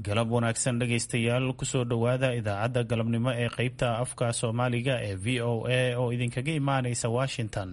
galab wanaagsan dhegaystayaal kusoo dhowaada idaacadda galabnimo ee qeybta afka soomaaliga ee v o a oo idinkaga imaanaysa washington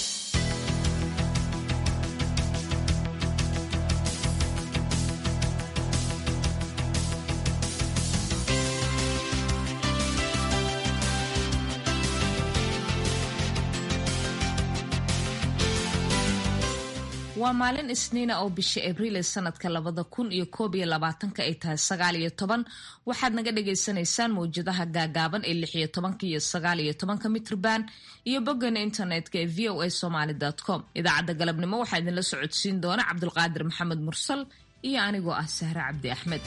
waa maalin isniina oo bisha abriil ee sanadka labada kun iyo koob iyo labaatanka ay tahay sagaal iyo toban waxaad naga dhagaysanaysaan mawjadaha gaagaaban ee lix iyo tobanka iyo sagaal iyo tobanka mitrban iyo boggana internetka ee v o a somaly com idaacadda galabnimo waxaa idinla socodsiin doona cabdulqaadir maxamed mursal iyo anigoo ah sahre cabdi axmed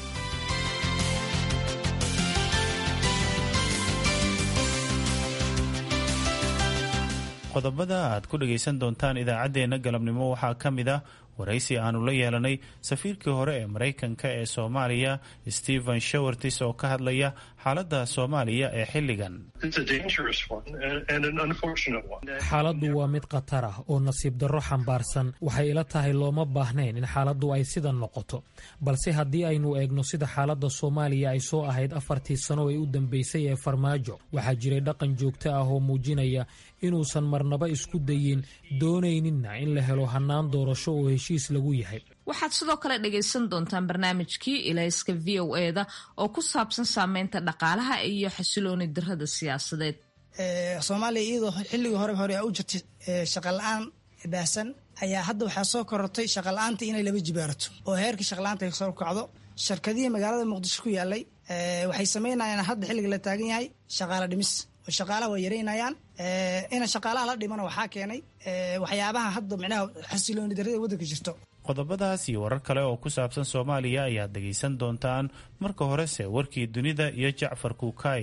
qodobada aad ku dhagaysan doontaan idaacaddeenna galabnimo waxaa ka mid ah waraysi aanu la yeelanay safiirkii hore ee maraykanka ee soomaaliya stephen shawartis oo ka hadlaya xaaladda soomaaliya ee xilligan xaaladdu waa mid khatar ah oo nasiib darro xambaarsan waxay ila tahay looma baahnayn in xaaladdu ay sidan noqoto balse haddii aynu eegno sida xaaladda soomaaliya ay soo ahayd afartii sano ee u dambeysay ee farmaajo waxaa jiray dhaqan joogto ah oo muujinaya inuusan marnaba isku dayin doonayninna in la helo hannaan doorasho oo heshiis lagu yahay waxaad sidoo kale dhagaysan doontaan barnaamijkii ilayska v o eda oo ku saabsan saameynta dhaqaalaha iyo xasilooni darada siyaasadeed soomaaliya iyadoo xilligii hore hore u jirtay shaqala-aan baahsan ayaa hadda waxaa soo korortay shaqala-aanta inay laba jibaarato oo heerkii shaqala-aanta ay soo kacdo shirkadihii magaalada muqdisho ku yaalay waxay sameynayaan hadda xilliga la taagan yahay shaqaalo dhimis oo shaqaalaha waa yaraynayaan ina shaqaalaha la dhimana waxaa keenay waxyaabaha hadda micnaha xasilooni darada waddanka jirto qodobadaas iyo warar kale oo ku saabsan soomaaliya ayaad dhegaysan doontaan marka horese warkii dunida iyo jacfar kuukay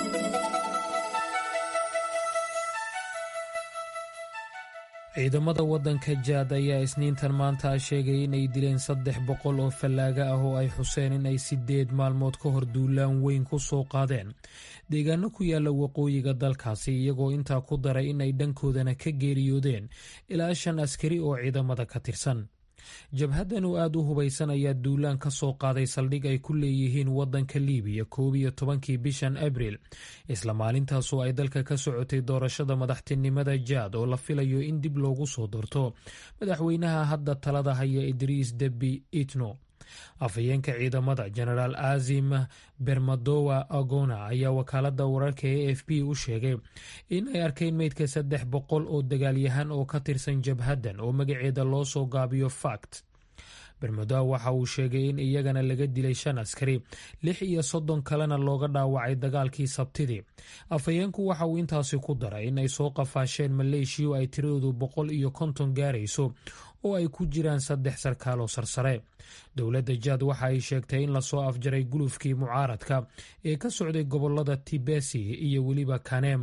ciidamada waddanka jaad ayaa isniintan maanta sheegay inay dileen saddex boqol oo fallaaga ah oo ay xuseen inay sideed maalmood ka hor duulaan weyn ku soo qaadeen deegaano ku yaala waqooyiga dalkaasi iyagoo intaa ku daray inay dhankoodana ka geeriyoodeen ilaa shan askari oo ciidamada ka tirsan jabhaddan oo aada u hubaysan ayaa duulaan ka soo qaaday saldhig ay ku leeyihiin waddanka liibiya koob iyo tobankii bishan abriil isla maalintaasoo ay dalka ka socotay doorashada madaxtinimada jaad oo la filayo in dib loogu soo doorto madaxweynaha hadda talada haya idriis debi itno afhayeenka ciidamada genaraal azim bermadowa agona ayaa wakaalada wararka e f b u sheegay in ay arkeen meydka saddex boqol oo dagaalyahan oo ka tirsan jabhaddan oo magaceeda loo soo gaabiyo fact bermadowa waxa uu sheegay in iyagana laga dilay shan askari lix iyo soddon kalena looga dhaawacay dagaalkii sabtidii afhayeenku waxa uu intaasi ku daray in ay soo qafaasheen maleeshiya ay tiradoodu boqol iyo konton gaarayso oo ay ku jiraan saddex sarkaal oo sarsare dowladda jaad waxa ay sheegtay in lasoo afjaray gulufkii mucaaradka ee ka socday gobolada tibesi iyo weliba kanem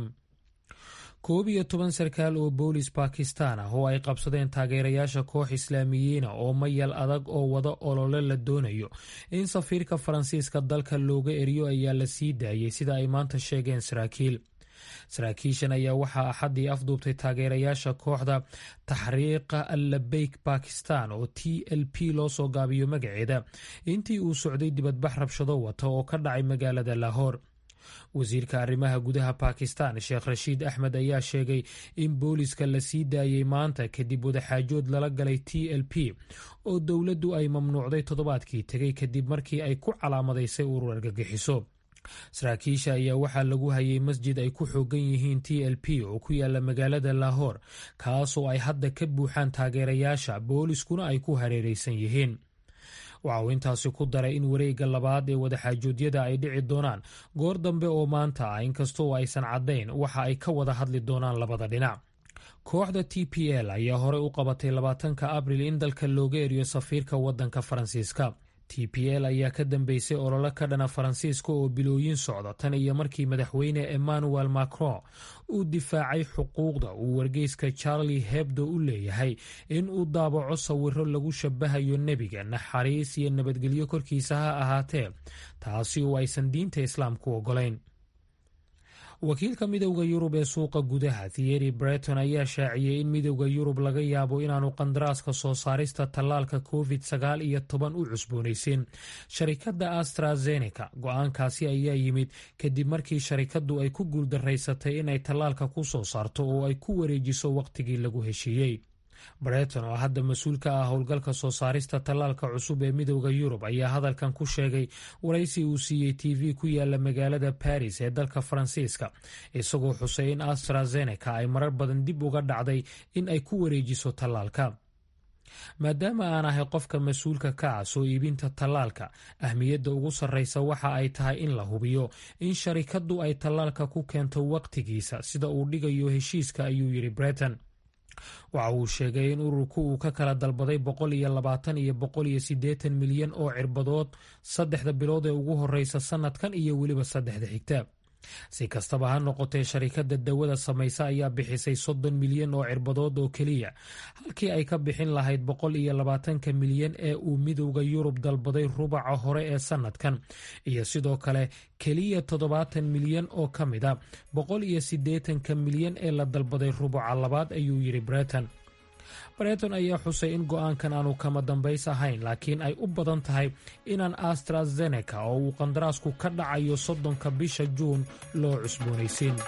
koob iyo toban sarkaal oo boolis bakistan ah oo ay qabsadeen taageerayaasha koox islaamiyiina oo mayal adag oo wada olole la doonayo in safiirka faransiiska dalka looga eriyo ayaa la sii daayay sida ay maanta sheegeen saraakiil saraakiishan ayaa waxaa axaddii afduubtay taageerayaasha kooxda taxriiqa allabeyk bakistan oo t l p loo soo gaabiyo magaceeda intii uu socday dibadbax rabshado wata oo ka dhacay magaalada lahoor wasiirka arrimaha gudaha bakistan sheekh rashiid axmed ayaa sheegay in booliska la sii daayey maanta kadib wadaxaajood lala galay t l p oo dowladdu ay mamnuucday toddobaadkii tegay kadib markii ay ku calaamadaysay urur argagixiso saraakiisha ayaa waxaa lagu hayay masjid ay ku xoogan yihiin t l p oo ku yaala magaalada lahoor kaasoo ay hadda ka buuxaan taageerayaasha booliskuna ay ku hareeraysan yihiin waxa uu intaasi ku daray in wareegga labaad ee wadaxaajoodyada ay dhici doonaan goor dambe oo maanta ah inkastoo aysan caddayn waxa ay ka wada hadli doonaan labada dhinac kooxda t p l ayaa horey u qabatay labaatanka abril in dalka looga eriyo safiirka waddanka faransiiska t p l ayaa ka dambeysay ololo ka dhana faransiiska oo bilooyin socda tan iyo markii madaxweyne emmanuel macron uu difaacay xuquuqda uu wargeyska charlie hebdo u leeyahay in uu daabaco sawiro lagu shabahayo nebiga naxariis iyo nabadgelyo korkiisa ha ahaatee taasi oo aysan diinta islaamku ogolayn wakiilka midowda yurub ee suuqa gudaha thiery breton ayaa shaaciyey in midowda yurub laga yaabo inaanu qandaraaska soo saarista tallaalka covid sagaal iyo toban u cusboonaysin sharikadda astrazeneca go-aankaasi ayaa yimid kadib markii sharikaddu ay ku guuldaraysatay inay tallaalka ku soo saarto oo ay ku wareejiso wakhtigii lagu heshiiyey breton oo hadda mas-uul ka ah howlgalka soo saarista tallaalka cusub ee midowda yurub ayaa hadalkan ku sheegay waraysi uu siiyey t v ku yaala magaalada baris ee dalka faransiiska isagoo xusay in astrazeneca ay marar badan dib uga dhacday in ay ku wareejiso tallaalka maadaama aan ahay qofka mas-uulka ka ah soo iibinta tallaalka ahmiyadda ugu sarreysa waxa ay tahay in la hubiyo in sharikaddu ay tallaalka ku keento wakhtigiisa sida uu dhigayo heshiiska ayuu yidhi breton waxa uu sheegay in ururku uu ka kala dalbaday boqol iyo labaatan iyo boqol iyo siddeetan milyan oo cirbadood saddexda bilood ee ugu horreysa sannadkan iyo weliba saddexda xigta si kastaba ha noqotee sharikadda dawada samaysa ayaa bixisay soddon milyan oo cirbadood oo keliya halkii ay ka bixin lahayd boqol iyo labaatanka milyan ee uu midowda yurub dalbaday rubaca hore ee sannadkan iyo sidoo kale keliya toddobaatan milyan oo ka mid a boqol iyo siddeetanka milyan ee la dalbaday rubuca labaad ayuu yidhi breton breton ayaa xusay in go-aankan aanu kama dambays ahayn laakiin ay u badan tahay inaan astrazeneca oo uu qandaraasku ka dhacayo soddonka bisha juun loo cusboonaysiin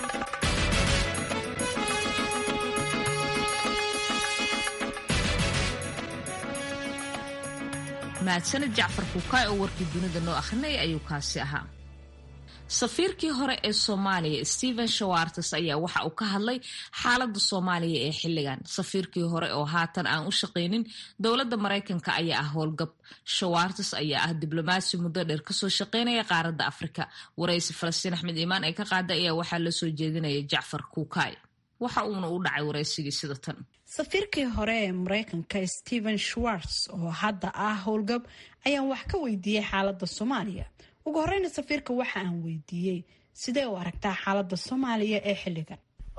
mahadsanid jacfar kuukaay oo warkii dunida noo akhrinaya ayuu kaasi ahaa safiirkii hore ee soomaaliya stephen shawartes ayaa waxa uu ka hadlay xaalada soomaaliya ee xilligan safiirkii hore oo haatan aan u shaqaynin dowladda maraykanka ayaa ah howlgab shawartes ayaa ah diblomaasi muddo dheer kasoo shaqeynaya qaaradda afrika waraysi falastiin axmed iimaan ee ka qaada ayaa waxaa la soo jeedinaya jacfar kuukaay waxa uuna u dhacay waraysigii sida tan safiirkii hore ee maraykanka stephen schwartz oo hadda ah howlgab ayaan wax ka weydiiyey xaalada soomaaliya ugu horeyna safiirka waxa aan weydiiyey sidee u aragtaa xaalada soomaaliya ee xilligan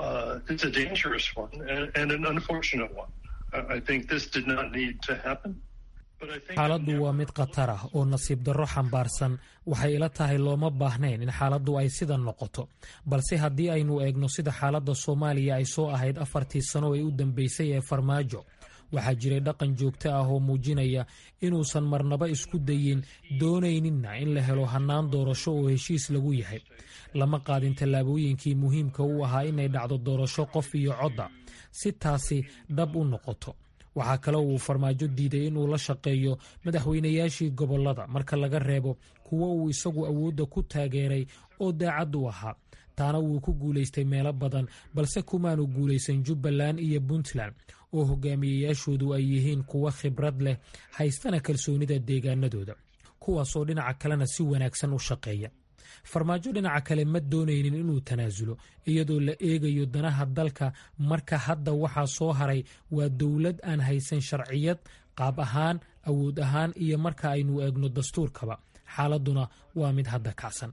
xaaladdu waa mid khatar ah oo nasiib darro xambaarsan waxay ila tahay looma baahnayn in xaaladdu ay sidan noqoto balse haddii aynu eegno sida xaaladda soomaaliya ay soo ahayd afartii sano ee u dambeysay ee farmaajo waxaa jiray dhaqan joogto ah oo muujinaya inuusan marnaba isku dayin doonayninna in la helo hannaan doorasho oo heshiis lagu yahay lama qaadin tallaabooyinkii muhiimka u ahaa inay dhacdo doorasho qof iyo codda si taasi dhab u noqoto waxaa kale uu farmaajo diiday inuu la shaqeeyo madaxweynayaashii gobollada marka laga reebo kuwo uu isagu awoodda ku taageeray oo daacad u ahaa taana wuu ku guulaystay meelo badan balse kumaanu guulaysan jubbaland iyo puntland oo hogaamiyeyaashoodu ay yihiin kuwo khibrad leh haystana kalsoonida deegaanadooda kuwaasoo dhinaca kalena si wanaagsan u shaqeeya farmaajo dhinaca kale ma doonaynin inuu tanaasulo iyadoo la eegayo danaha dalka marka hadda waxaa soo haray waa dowlad aan haysan sharciyad qaab ahaan awood ahaan iyo marka aynu eegno dastuurkaba xaaladuna waa mid hadda kacsan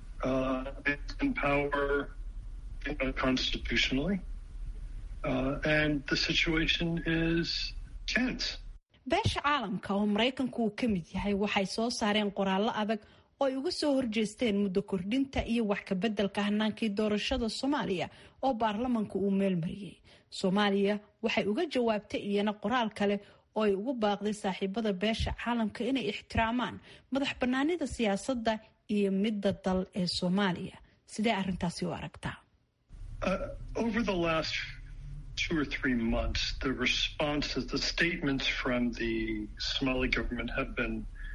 beesha caalamka oo maraykanku uu ka mid yahay waxay soo saareen qoraallo adag oo ay uga soo horjeesteen muddo kordhinta iyo wax kabeddelka hanaankii doorashada soomaaliya oo baarlamanka uu meelmariyey soomaaliya waxay uga jawaabtay iyana qoraal kale oo ay ugu baaqday saaxiibada beesha caalamka inay ixtiraamaan madax bannaanida siyaasadda iyo midda dal ee soomaaliya sidee arrintaasi u aragtaa two or three months, the responses, the statements from the Somali government have been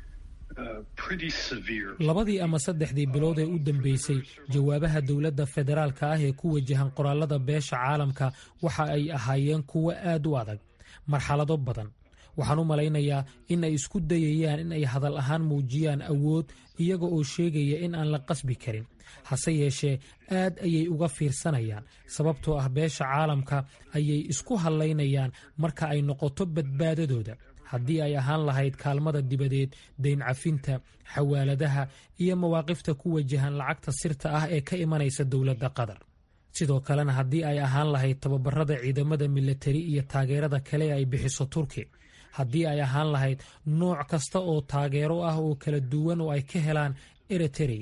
labadii ama saddexdii bilood ee u dambeysay jawaabaha dowladda federaalka ah ee ku wajahan qoraalada beesha caalamka waxa ay ahaayeen kuwo aad u adag marxalado badan waxaan u malaynayaa in ay isku dayayaan in ay hadal ahaan muujiyaan awood iyaga oo sheegaya in aan la qasbi karin hase yeeshee aad ayay uga fiirsanayaan sababtoo ah beesha caalamka ayay isku hadlaynayaan marka ay noqoto badbaadadooda haddii ay ahaan lahayd kaalmada dibadeed dayn cafinta xawaaladaha iyo mawaaqifta ku wajahan lacagta sirta ah ee ka imanaysa dowladda qatar sidoo kalena haddii ay ahaan lahayd tababarada ciidamada milatari iyo taageerada kale ay bixiso turki haddii ay ahaan lahayd nooc kasta oo taageero ah oo kala duwan oo ay ka helaan eritereya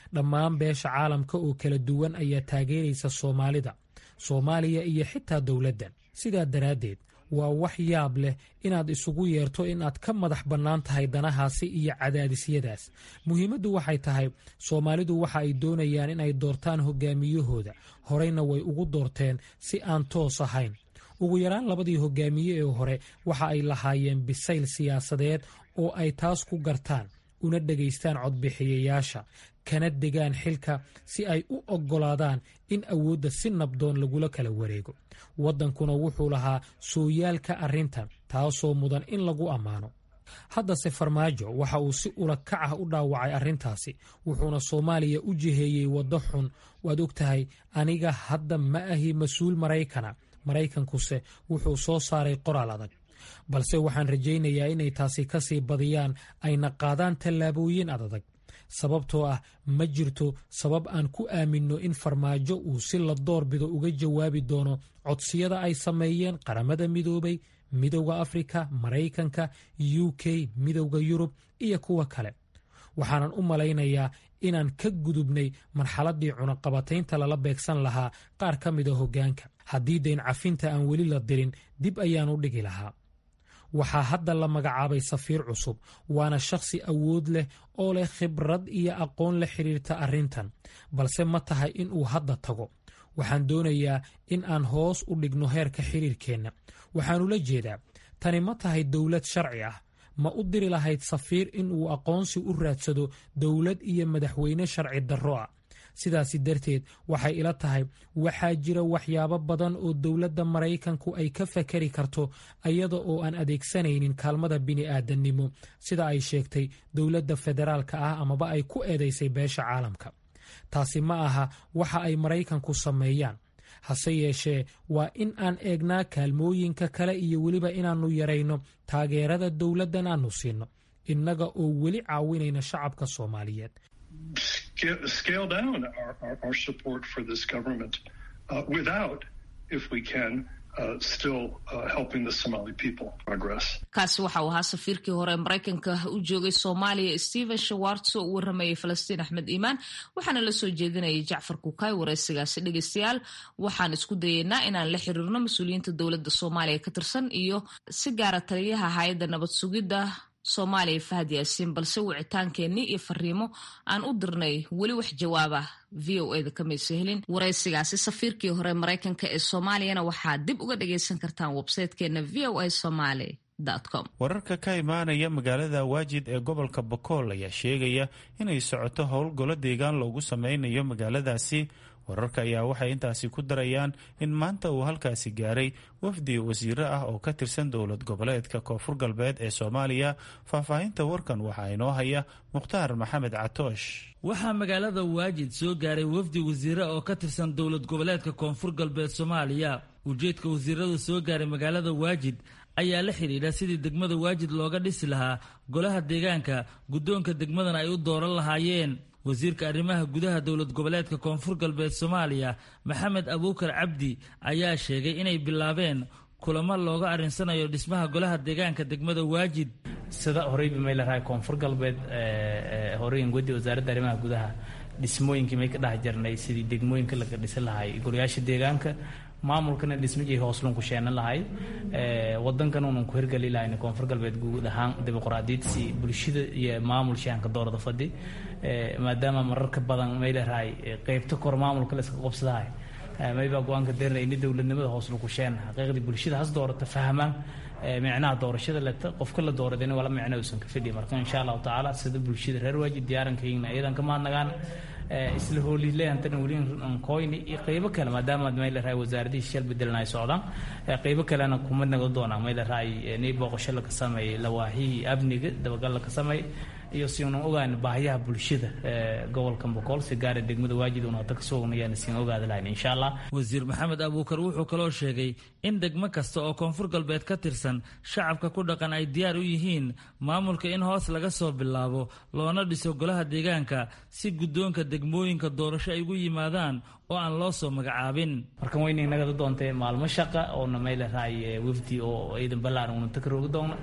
dhammaan beesha caalamka oo kala duwan ayaa taageeraysa soomaalida soomaaliya iyo xitaa dowladdan sidaa daraaddeed waa wax yaab leh inaad isugu yeerto inaad ka madax bannaan tahay danahaasi iyo cadaadisyadaas muhiimaddu waxay tahay soomaalidu waxa ay doonayaan inay doortaan hogaamiyahooda horeyna way ugu doorteen si aan toos ahayn ugu yaraan labadii hogaamiye ee hore waxa ay lahaayeen bisayl siyaasadeed oo ay taas ku gartaan una dhegaystaan codbixiyayaasha kana degaan xilka si ay u oggolaadaan in awoodda si nabdoon lagula kala wareego waddankuna wuxuu lahaa sooyaalka arrintan taasoo mudan in lagu ammaano haddase farmaajo waxa uu si ula kac ah u dhaawacay arrintaasi wuxuuna soomaaliya u jiheeyey waddo xun waad og tahay aniga hadda ma ahi mas-uul maraykana maraykankuse wuxuu soo saaray qoraal adag balse waxaan rajaynayaa inay taasi ka sii badiyaan ayna qaadaan tallaabooyin adadag sababtoo ah ma jirto sabab aan ku aaminno in farmaajo uu si la doorbido uga jawaabi doono codsiyada ay sameeyeen qaramada midoobay midowda afrika maraykanka u k midowda yurub iyo kuwa kale waxaanan u malaynayaa inaan ka gudubnay marxaladdii cunaqabataynta lala beegsan lahaa qaar ka mida hoggaanka haddii dayn cafinta aan weli la dirin dib ayaan u dhigi lahaa waxaa hadda la magacaabay safiir cusub waana shakhsi awood leh oo leh khibrad iyo aqoon la xidhiirta arrintan balse ma tahay in uu hadda tago waxaan doonayaa in aan hoos u dhigno heerka xiriirkeenna waxaanula jeedaa tani ma tahay dowlad sharci ah ma u diri lahayd safiir in uu aqoonsi u raadsado dowlad iyo madaxweyne sharci darro ah sidaasi darteed waxay ila tahay waxaa jira waxyaabo badan oo dowladda maraykanku ay ka fakari karto iyada oo aan adeegsanaynin kaalmada bini'aadannimo sida ay sheegtay dowladda federaalka ah amaba ay ku eedaysay beesha caalamka taasi ma aha waxa ay maraykanku sameeyaan hase yeeshee waa in aan eegnaa kaalmooyinka kale iyo weliba inaannu yarayno taageerada dowladdan aannu siinno innaga oo weli caawinayna shacabka soomaaliyeed scale down our, our, our support for this government uh, without, if we can, uh, still uh, helping the Somali people progress. kaasi waxa uu ahaa safiirkii hore maraykanka u joogay soomaaliya stephen shawarts oo u waramayay falastiin axmed iimaan waxaana la soo jeedinayay jacfar kukaay wareysigaasi dhegeystayaal waxaan isku dayeynaa inaan la xiriirno mas-uuliyiinta dowladda soomaaliya ka tirsan iyo si gaara taliyaha hay-adda nabad sugidda soomaaliya fahad yaasiin balse wicitaankeenii iyo fariimo aan u dirnay weli wax jawaaba v o eda kamayso helin wareysigaasi safiirkii hore maraykanka ee soomaaliyana waxaad dib uga dhagaysan kartaan websaytekeena v o a somaly com wararka ka imaanaya magaalada waajid ee gobolka bokool ayaa sheegaya inay socoto howlgolo deegaan loogu sameynayo magaaladaasi wararka ayaa waxay intaasi ku darayaan in maanta uu halkaasi gaaray wafdi wasiiro ah oo ka tirsan dowlad goboleedka koonfur galbeed ee soomaaliya faahfaahinta warkan waxaa inoo haya mukhtaar maxamed catoosh waxaa magaalada waajid soo gaaray wafdi wasiire oo ka tirsan dowlad goboleedka koonfur galbeed soomaaliya ujeedka wasiirada soo gaaray magaalada waajid ayaa la xidhiidha sidii degmada waajid looga dhisi lahaa golaha deegaanka guddoonka degmadana ay u dooran lahaayeen wasiirka arrimaha gudaha dowlad goboleedka koonfur galbeed soomaaliya maxamed abuukar cabdi ayaa sheegay inay bilaabeen kulamo looga arrinsanayo dhismaha golaha deegaanka degmada waajid sida horeyba may larahay koonfur galbeed horeyn gudi wasaaradda arrimaha gudaha dhismooyinkii may ka dhex jirnay sidii degmooyinka laga dhisi lahay golayaasha deegaanka maamulkana dhismajii hoosluun ku sheenan lahay wadankan unan ku hirgeli lahayn koonfur galbeed guud ahaan dimuqraadiyadsi bulshada iyo maamul shaanka doorada fadhi maadaama mararka badan may larahay qeybta kor maamulka la iska qobsadahay maybaa go-aanka deernay ini dowladnimada hooslu ku sheen xaqiiqdii bulshada has doorata fahmaan micnaha doorashada leta qofka la dooradayna wala micno uusan ka fidhi marka insha allahu tacaala sida bulshada reer waajid diyaarankaygna iyadan ka mahadnagaan isla hoolilehantana weli ankoyni iyo qeybo kale maadaama mayleраhay wasaaradihii shal bedelna ay socdaan qeybo kalena kuma nago doonaa mayleраhay ni booqasho laka sameeyey lawaahihii amniga dabagal laka sameeyey iyo si unan ogaan baahiyaha bulshada gobolka boqol si gaara degmada waajid una hata kasoo ognayaan siin ogaada lahayn insha allah wasiir maxamed abuukar wuxuu kaloo sheegay in degmo kasta oo koonfur galbeed ka tirsan shacabka ku dhaqan ay diyaar u yihiin maamulka in hoos laga soo bilaabo loona dhiso golaha deegaanka si guddoonka degmooyinka doorasho ay ugu yimaadaan oo aan loo soo magacaabin markan weyna inagada doontay maalmo shaqa oona may larahay wafdi oo ciidan balaaran una takaroogi doona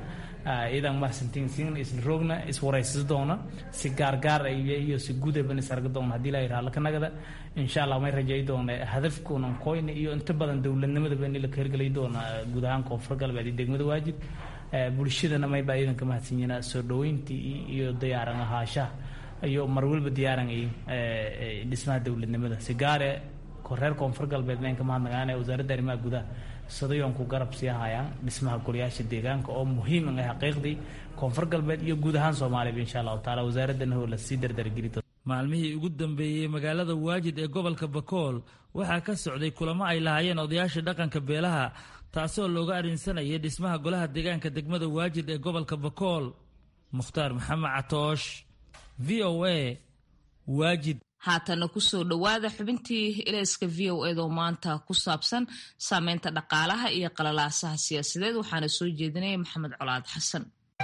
iyadan mahadsantiin sin isla roogna iswaraysis doona si gaargaar iyo si gudaban is arga doona haddii la yidhaha lakanagada insha allah may rajay doona hadafkunan koyna iyo inta badan dowladnimadaba in la ka hirgelay doona guud ahaan koonfur galbeed iyo degmada waajib bulshadana mayba iyadan ka mahadsan yihiin soo dhaweyntii iyo diyaaran ahaashaha iyo mar walba diyaaran dhismaha dowladnimada si gaare reer koonfur galbeed mayn ka mahadnaqaane wasaaradda arrimaha gudaha sadayoon ku garab sii hayaan dhismaha golayaasha deegaanka oo muhiim ah xaqiiqdii koonfur galbeed iyo guud ahaan soomaaliya insha allahu taala wasaaradana hoo lasii dardargeli maalmihii ugu dambeeyey magaalada waajid ee gobolka bakool waxaa ka socday kulamo ay lahaayeen odayaasha dhaqanka beelaha taasoo looga arrinsanayay dhismaha golaha deegaanka degmada waajid ee gobolka bakool mukhtaar maxamed catoosh v o a waajid haatana kusoo dhowaada xubintii ilayska v o edo maanta ku saabsan saameynta dhaqaalaha iyo qalalaasaha siyaasadeed waxaana soo jeedinaya maxamed colaad xasan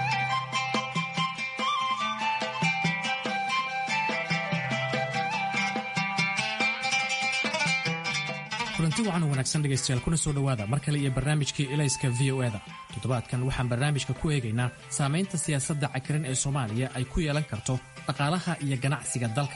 kulanti wacan wanaagsan dhegaystayaal kuna soo dhowaada mar kale iyo barnaamijkii ilayska v o eda toddobaadkan waxaan barnaamijka ku eegaynaa saamaynta siyaasadda cakiran ee soomaaliya ay ku yeelan karto dhaqaalaha iyo ganacsiga dalka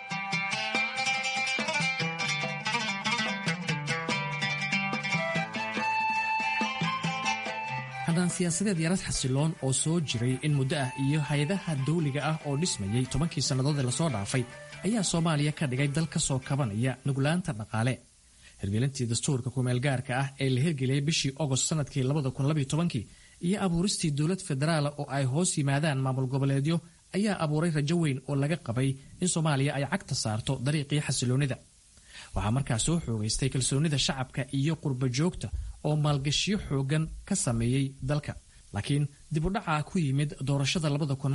haddaan siyaasadeed yarad xasiloon oo soo jiray in muddo ah iyo hay-adaha dawliga ah oo dhismayey tobankii sannadood ee lasoo dhaafay ayaa soomaaliya ka dhigay dal ka soo kabanaya nuglaanta dhaqaale hirgelintii dastuurka kumeelgaarka ah ee la hirgeliyey bishii ogost sanadkii kii iyo abuuristii dowlad federaala oo ay hoos yimaadaan maamul goboleedyo ayaa abuuray rajo weyn oo laga qabay in soomaaliya ay cagta saarto dariiqii xasiloonnida waxaa markaa soo xoogaystay kalsoonnida shacabka iyo qurba joogta oo maalgashiyo xoogan ka sameeyey dalka laakiin dib u dhacaa ku yimid doorashada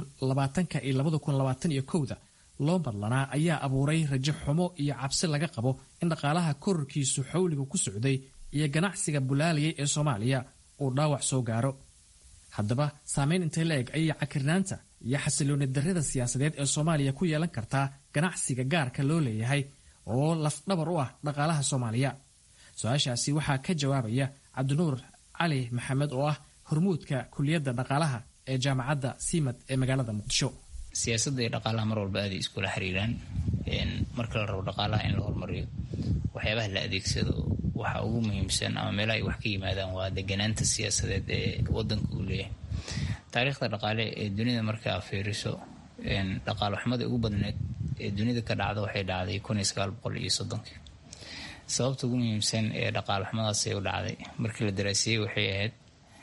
iyo da loo madlanaa ayaa abuuray rajo xumo iyo cabsi laga qabo in dhaqaalaha kororkiisu xawliga ku socday iyo ganacsiga bulaalayay ee soomaaliya uu dhaawac soo gaaro haddaba saameyn intay la eg ayay cakirnaanta iyo xasilooni darrida siyaasadeed ee soomaaliya ku yeelan kartaa ganacsiga gaarka loo leeyahay oo lafdhabar u ah dhaqaalaha soomaaliya su-aashaasi waxaa ka jawaabaya cabdinuur cali maxamed oo ah hormuudka kuliyadda dhaqaalaha ee jaamacadda simad ee magaalada muqdisho siyaasadda iyo dhaqaalaha mar walba aaday iskula xiriiraan marka la rabo dhaqaalaha in la hormariyo waxyaabaha la adeegsado waxa ugu muhiimsan ama meelaha ay wax ka yimaadaan waa deganaanta siyaasadeed ee wadanka uu leeyahay taariikhda dhaqaale ee dunida markaa fiiriso dhaqaalo xumada ugu badneed ee dunida ka dhacda waxay dhacday iyo sodonkii sababta ugu muhiimsan ee dhaqaalo xumadaas ay u dhacday markii la daraasiyey waxay ahayd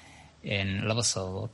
laba sababood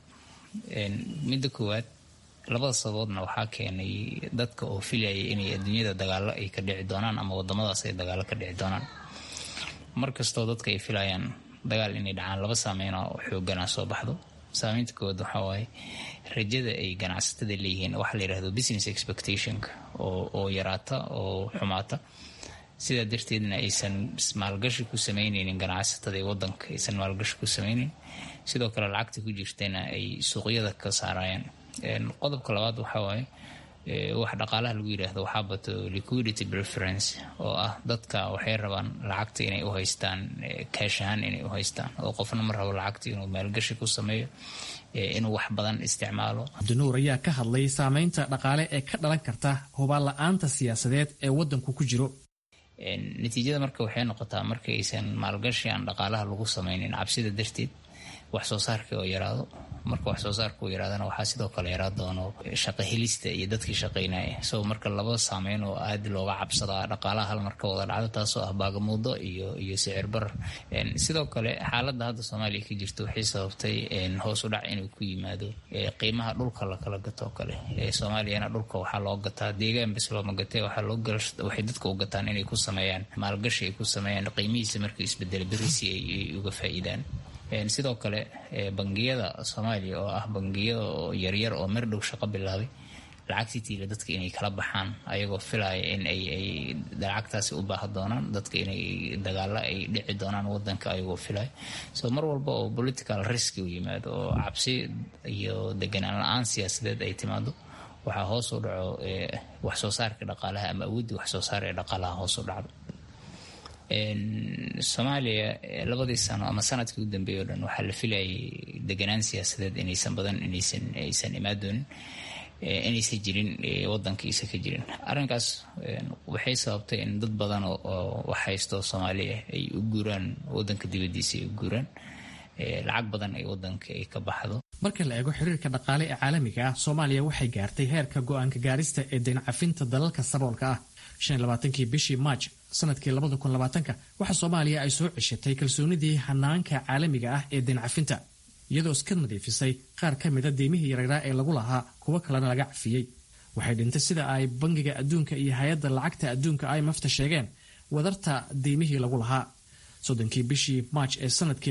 midda koowaad labada sababoodna waxaa keenay dadka oo filayay inay adduunyada dagaalo ay ka dhici doonaan ama wadamadaas ay dagaalo ka dhici doonaan markastoo dadka ay filayaan dagaal inay dhacaan laba saameyn oo xoogana soo baxdo saameynta koowaad waxaa waaye rajada ay ganacsatada leeyihiin waxaa la yirahdo business expectationka oo yaraata oo xumaata sidaa darteedna aysan maalgashi ku sameyneynin ganacsatada ee wadanka aysan maalgashi ku sameyneyn sidoo kale lacagta ku jirtayna ay suuqyada ka saarayaan qodobka labaad waxaa waaye wax dhaqaalaha lagu yidhaahdo waxaa bato liquidity preference oo ah dadka waxay rabaan lacagta inay u haystaan kaash ahaan inay u haystaan oo qofna ma rabo lacagta inuu maalgashi ku sameeyo inuu wax badan isticmaalo cabdinuur ayaa ka hadlay saameynta dhaqaale ee ka dhalan karta hubaan la-aanta siyaasadeed ee wadanku ku jiro natiijada marka waxay noqotaa marka aysan maalgashi aan dhaqaalaha lagu sameynin cabsida darteed wax soo saarka oo yaraado marka wax soo saarka uu yaraadana waxaa sidoo kale yaraa doono shaqo helista iyo dadkii shaqaynaya so marka laba saameyn oo aad looga cabsadaa dhaqaalaha hal marka wada dhacdo taasoo ah baagamuudo iyo iyo sicir barar sidoo kale xaaladda hadda soomaaliya ka jirta waxay sababtay hoos u dhac inuu ku yimaado qiimaha dhulka lakala gato kale soomaaliyana dhulka waxaa loo gataa deegaan bes looma gatee waxay dadka u gataan inay ku sameeyaan maalgashi ay ku sameeyaan qiimihiisa marka isbedel berisi ay uga faa'iidaan sidoo kale bangiyada soomaaliya oo ah bangiya yaryar oo mer dhow shaqo bilaabay lacagtii tiila dadka inay kala baxaan ayagoo filaya in ay lacagtaasi u baaha doonaan dadka inay dagaalo ay dhici doonaan wadanka ayagoo filaya so mar walba oo political risk u yimaado oo cabsi iyo deganaan la-aan siyaasadeed ay timaado waxaa hoos u dhaco wax soo saarka dhaqaalaha ama awooddii wax soo saar ee dhaqaalaha hoos u dhacdo soomaaliya labadii sano ama sanadkii u dambeeyay o dhan waxaa la filayay deganaan siyaasadeed inaysan badan inaysan aysan imaadoonin inaysan jirin wadanka isa ka jirin arrinkaas waxay sababtay in dad badan oo wax haysto soomaaliya ay u guuraan wadanka dibadiisa ay u guuraan lacag badan ay wadanka ay ka baxdo marka la eego xiriirka dhaqaale ee caalamiga ah soomaaliya waxay gaartay heerka go-aanka gaarista ee dayn cafinta dalalka saboolka ah kii bishii maaj sanadkii ka waxa soomaaliya ay soo ceshatay kalsoonidii hanaanka caalamiga ah ee dayn cafinta iyadoo iska nadiifisay qaar ka mida deymihii yaryraa ee lagu lahaa kuwo kalena laga cafiyey waxay dhintay sida ay bangiga adduunka iyo hay-adda lacagta adduunka imafta sheegeen wadarta deymihii lagu lahaa soddonkii bishii maaj ee sanadkii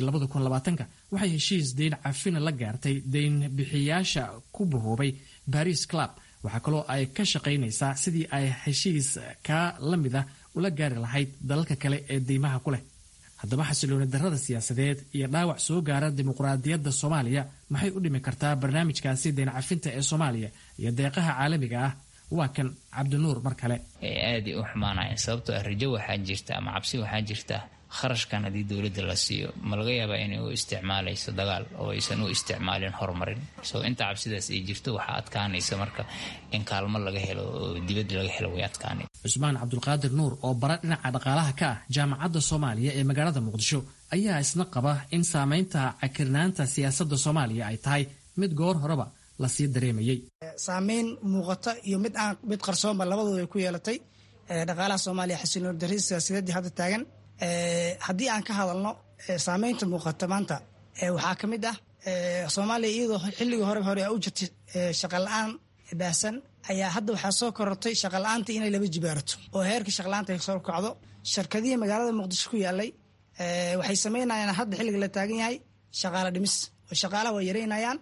waxay heshiis dayn cafina la gaartay dayn bixiyaasha ku bahoobay baris club waxaa kaloo ay ka shaqaynaysaa sidii ay heshiis kaa la mid ah ula gaari lahayd dalalka kale ee deymaha ku leh haddaba xasilooni darrada siyaasadeed iyo dhaawac soo gaara dimuqraadiyadda soomaaliya maxay u dhimi kartaa barnaamijkaasi dayn cafinta ee soomaaliya iyo deeqaha caalamiga ah waa kan cabdinuur mar kale aaday u xumaanayan sababtoo ah rajo waxaa jirta ama cabsi waxaa jirta kharashkan haddii dowladda la siiyo ma laga yaabaa inay u isticmaalayso dagaal oo aysan u isticmaalin horumarin so inta cabsidaas ay jirto waxaa adkaanaysa marka in kaalmo laga helo oo dibadda laga helo way adkaanay cusmaan cabdulqaadir nuur oo bara dhinaca dhaqaalaha ka ah jaamacadda soomaaliya ee magaalada muqdisho ayaa isna qaba in saamaynta cakirnaanta siyaasadda soomaaliya ay tahay mid goor horeba lasii dareemayey saameyn muuqata iyo mid aan mid qarsoonba labadooda ay ku yeelatay dhaqaalaha soomaaliya xasilooni darrida siyaasadeedii hadda taagan haddii aan ka hadalno saameynta muuqata maanta waxaa ka mid ah soomaaliya iyadoo xilligii hore hore u jirtay shaqala-aan baahsan ayaa hadda waxaa soo korortay shaqala-aanta inay laba jibaarato oo heerkii shaqala-aanta ay soo kacdo shirkadihii magaalada muqdisho ku yaalay waxay sameynayaan hadda xilliga la taagan yahay shaqaalo dhimis oo shaqaalaha way yareynayaan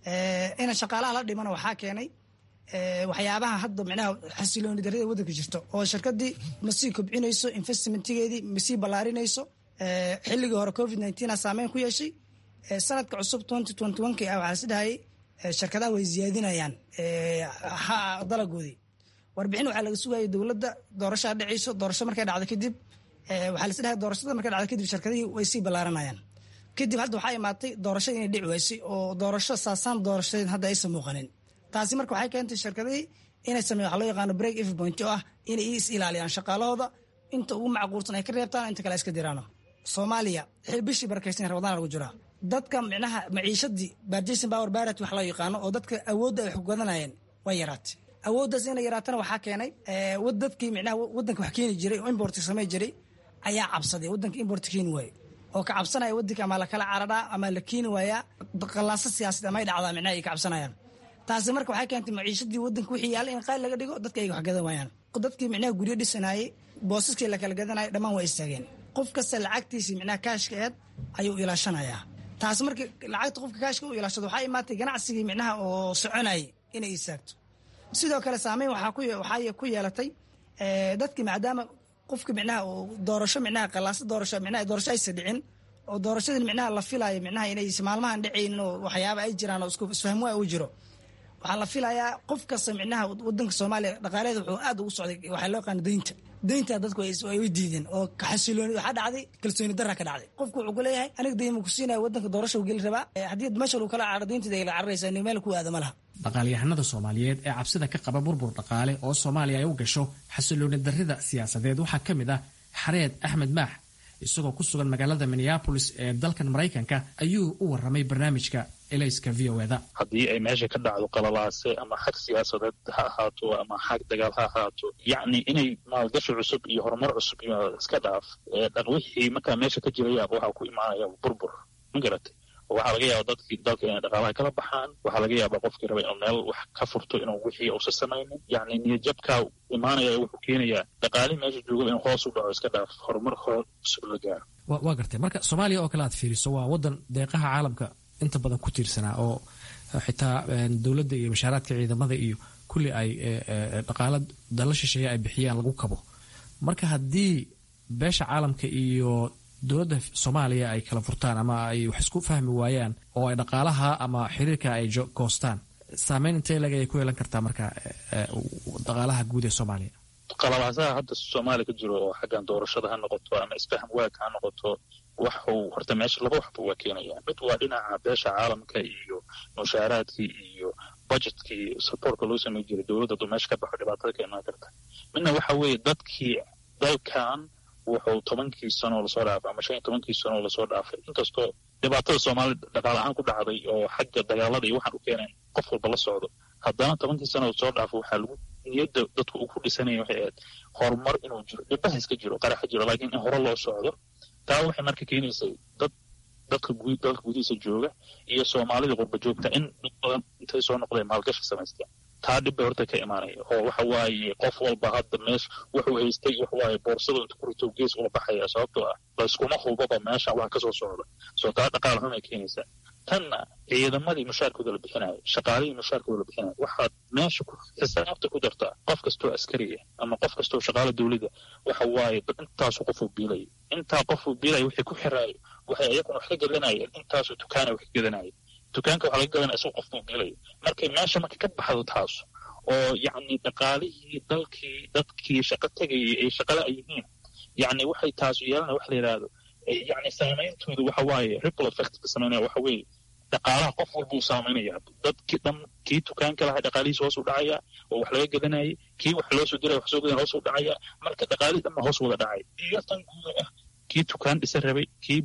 ina shaqaalaha la dhimana waxaa keenay waxyaabaha hadda micnaha xasilooni darrida waddanka jirto oo shirkadii masii kobcinayso investmentigeedii masii ballaarinayso xilligii hore covid nineteen saameyn ku yeeshay sanadka cusub twenty twenty one ki ah waxaa isdhahayay shirkadaha way ziyaadinayaan dalagoodii warbixin waxaa laga sugayay dowladda doorashaa dhacayso doorasho markay dhacdo kadib waxaa la isdhahay doorashada markay dhacdo kadib shirkadihii way sii ballaaranayaan kadib hadda waxaa imaatay doorashada inay dhici waysay oo doorasho saasaan doorashadeed hadda aysan muuqanin taasi marka waxay keentay shirkadihii inay sameeyan waxa loo yaqaano break if point oo ah inay is ilaaliyaan shaqaalahooda inta ugu macquulsan ay ka reebtaan inta kale iska diraano soomaaliya bishii barakaysan ramadaan lagu jiraa dadka micnaha maciishadii barjason power barat wax loo yaqaano oo dadka awoodda ay xoggadanayeen way yaraatay awooddaas inay yaraatana waxaa keenay dadkii micnaha waddanka wax keeni jiray oo importka samey jiray ayaa cabsaday waddanka importka keeni waaye oo ka cabsanaya waddanka ama lakala cararaa ama la keeni waayaa qallaaso siyaasadeed ama ay dhacdaa micnaha ay ka cabsanayaan taasi marka waxay keentay maciishadii waddanka wixii yaalla in qaali laga dhigo dadka ay wax gadan waayaan dadkii micnaha guryo dhisanayay boosaskii la kala gadanayay dhammaan waa istaageen qof kasta lacagtiisii micnaha kaashka eed ayuu ilaashanayaa taasi marka lacagta qofka kaashka u ilaashado waxaa imaatay ganacsigii micnaha oo soconayay inay istaagto sidoo kale saameyn waxaa ku yeelatay dadkii maadaama qofka micnaha doorasho micnaha qalaasa doorasho micnaha doorasho aysa dhicin oo doorashadii micnaha la filaayo micnaha inay maalmahan dhacaynin oo waxyaaba ay jiraan oo isku isfahmwaa u jiro waxaa la filayaa qof kasta micnaha wadanka soomaaliya dhaqaaleeda wuxuu aad ugu socday waxaa loo yaqaana deynta deynta dadku ay u diideen oo xasilooni waxaa dhacday kalsooni darra ka dhacday qofku wuxuu ku leeyahay aniga deyn ma ku siinaya wadanka doorasha u geli rabaa haddii meesha lagu kala caro deynteeda ay la cararaysaa nin meel ku aada ma laha dhaqaalyahanada soomaaliyeed ee cabsida ka qaba burbur dhaqaale oo soomaaliya ay u gasho xasilooni darrida siyaasadeed waxaa ka mid ah xareed axmed maax isagoo ku sugan magaalada minneabolis ee dalkan maraykanka ayuu u waramay barnaamijka elayska v o eda haddii ay meesha ka dhacdo qalalaase ama xag siyaasadeed ha ahaato ama xag dagaal ha ahaato yacni inay maalgashi cusub iyo horumar cusub iska dhaaf wixii markaa meesha ka jiraya waxaa ku imaanaya burbur ma garatay waxaa laga yaaba dadkii dalka inay dhaqaalaha kala baxaan waxaa laga yaabaa qofkii raba inuu meel wax ka furto inuu wixii uusa samaynin yacni niyadjabkaa imaanaya wuxuu keenayaa dhaqaalihii meesha jooga inuu hoos u dhaco iska dhaaf horumar hor cusub la gaaro waa gartay marka soomaaliya oo kale aad fiiriso waa wadan deeqaha caalamka inta badan ku tiirsanaa oo xitaa dowladda iyo mashaaraadka ciidamada iyo kulli ay dhaqaala dalla shisheeye ay bixiyaan lagu kabo marka haddii beesha caalamka iyo dowladda soomaaliya ay kala furtaan ama ay wax isku fahmi waayaan oo ay dhaqaalaha ama xiriirka ay goostaan saameyn intee leg ayay ku yeelan kartaa marka dhaqaalaha guud ee soomaaliya qalalaasaha hadda soomaaliya ka jiro oo xaggan doorashada ha noqoto ama isfaham waag ha noqoto waxuu horta meesha laba waxba waa keenaya mid waa dhinaca beesha caalamka iyo mushaaraadkii iyo budgetkii supportka loo samey jiray dowladda aduu meesha ka baxo dhibaatada ka imaan karta midna waxa weeye dadkii dalkan wuxuu tobankii sanoo lasoo dhaafay ama shan iyo tobankii sanoo lasoo dhaafay inkastoo dhibaatada soomaalida dhaqaale ahaan ku dhacday oo xagga dagaalada iyo waxaan u keeneen qof walba la socdo haddana tobankii sanoo lasoo dhaafay waxaa lagu niyadda dadku uu ku dhisanaya waxay ahayd horumar inuu jiro dhibaha iska jiro qaraxa jiro laakiin in hore loo socdo taa waxay marka keenaysay dad dadka gud dalka gudihiisa jooga iyo soomaalida qurba joogta in dad badan intay soo noqdeen maalgashi samaysteen taa dhib bay horta ka imaanaya oo waxa waaye qof walba hadda meesha wuxuu haystay waxa waaye boorsada inta ku rito gees ula baxaya sababtoo ah layskuma hubaba meeshan waxa kasoo socda soo taa dhaqaal xun ay keenaysaa tanna ciidamadii mushaarkooda la bixinayo shaqaalihii mushaarkooda la bixinayo waxaad meesha ku xisaabta ku dartaa qof kastoo askariya ama qof kastoo shaqaala dowladda waxa waaye intaasu qofuu biilaya intaa qofuu biilaya wixii ku xiraayo waxay iyaguna wax ka gadanayeen intaasu dukaana wax ka gadanaya dukaanka waxaa laga gadanaya isagu qofbuu biilaya markay meesha marka ka baxdo taas oo yacni dhaqaalihii dalkii dadkii shaqo tegayay ay shaqala ay yihiin yacni waxay taasu yeelanaya wax la yidhaahdo yacni saameyntooda waxa waaye ripple effect ka sameynaya waxa weeye dhaqaalaha qof walba uu saameynaya dadkii dhan kii dukaanka lahaa dhaqaalihiisa hoos u dhacaya oo wax laga gadanayay kii wax loo soo diraya wax soo gadan hoos u dhacaya marka dhaqaalihii dhan ba hoos wada dhacay iyo tan guuda ah kii dukaan dhisa rabay kii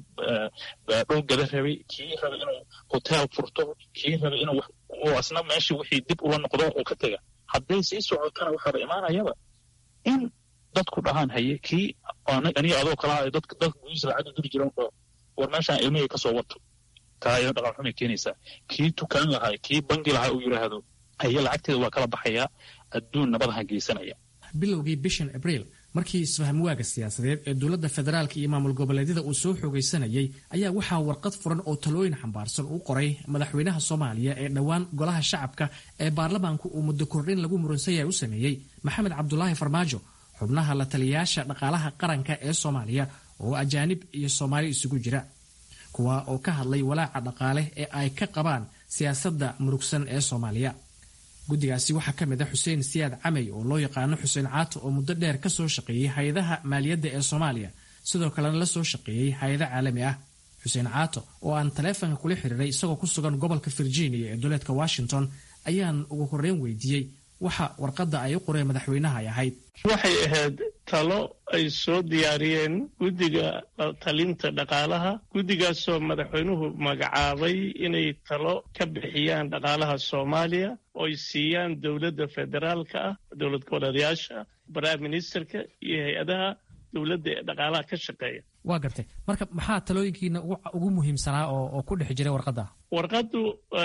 dhul gada rabay kii rabay inuu hotel furto kii rabay inuu oo asna meeshii wixii dib ula noqdo oo ka tega hadday sii socotana waxaaba imaanayaba in dadku dhahaan haye kii aniga adoo kala hayo dadka dalka gudihiisa lacag u diri jiran oo war meeshaan ilmihii kasoo wato taa iyada dhaqaal xumay keenaysaa kii dukaan lahaa kii bangi lahaa uu yidhaahdo haye lacagteeda waa kala baxayaa adduun nabadaha geysanaya bilowgii bishan abriil markii isfahamwaaga siyaasadeed ee dowladda federaalka iyo maamul goboleedyada uu soo xoogaysanayay ayaa waxaa warqad furan oo talooyin xambaarsan u qoray madaxweynaha soomaaliya ee dhowaan golaha shacabka ee baarlamaanku uu muddo kordhin lagu muransanyahay u sameeyey maxamed cabdulaahi farmaajo xubnaha la taliyayaasha dhaqaalaha qaranka ee soomaaliya oo ajaanib iyo soomaali isugu jira kuwa oo ka hadlay walaaca dhaqaale ee ay ka qabaan siyaasadda murugsan ee soomaaliya guddigaasi waxaa ka mid a xuseen siyaad camey oo loo yaqaano xuseen caato oo muddo dheer ka soo shaqeeyey hay-adaha maaliyadda ee soomaaliya sidoo kalena la soo shaqeeyey hay-ado caalami ah xuseen caato oo aan taleefanka kula xiriiray isagoo ku sugan gobolka virginia ee duleedka washington ayaan ugu horreyn weydiiyey waxa warqadda ay u qoreen madaxweynaha ay ahayd waxay ahayd talo ay soo diyaariyeen guddiga talinta dhaqaalaha guddigaasoo madaxweynuhu magacaabay inay talo ka bixiyaan dhaqaalaha soomaaliya oo ay siiyaan dowladda federaalka ah dowlad goboleedayaasha prime ministerka iyo hay-adaha dowladda ee dhaqaalaha ka shaqeeya waa gartay marka maxaa talooyinkiina ugu muhiimsanaa oo ku dhex jiray warqadda warqaddu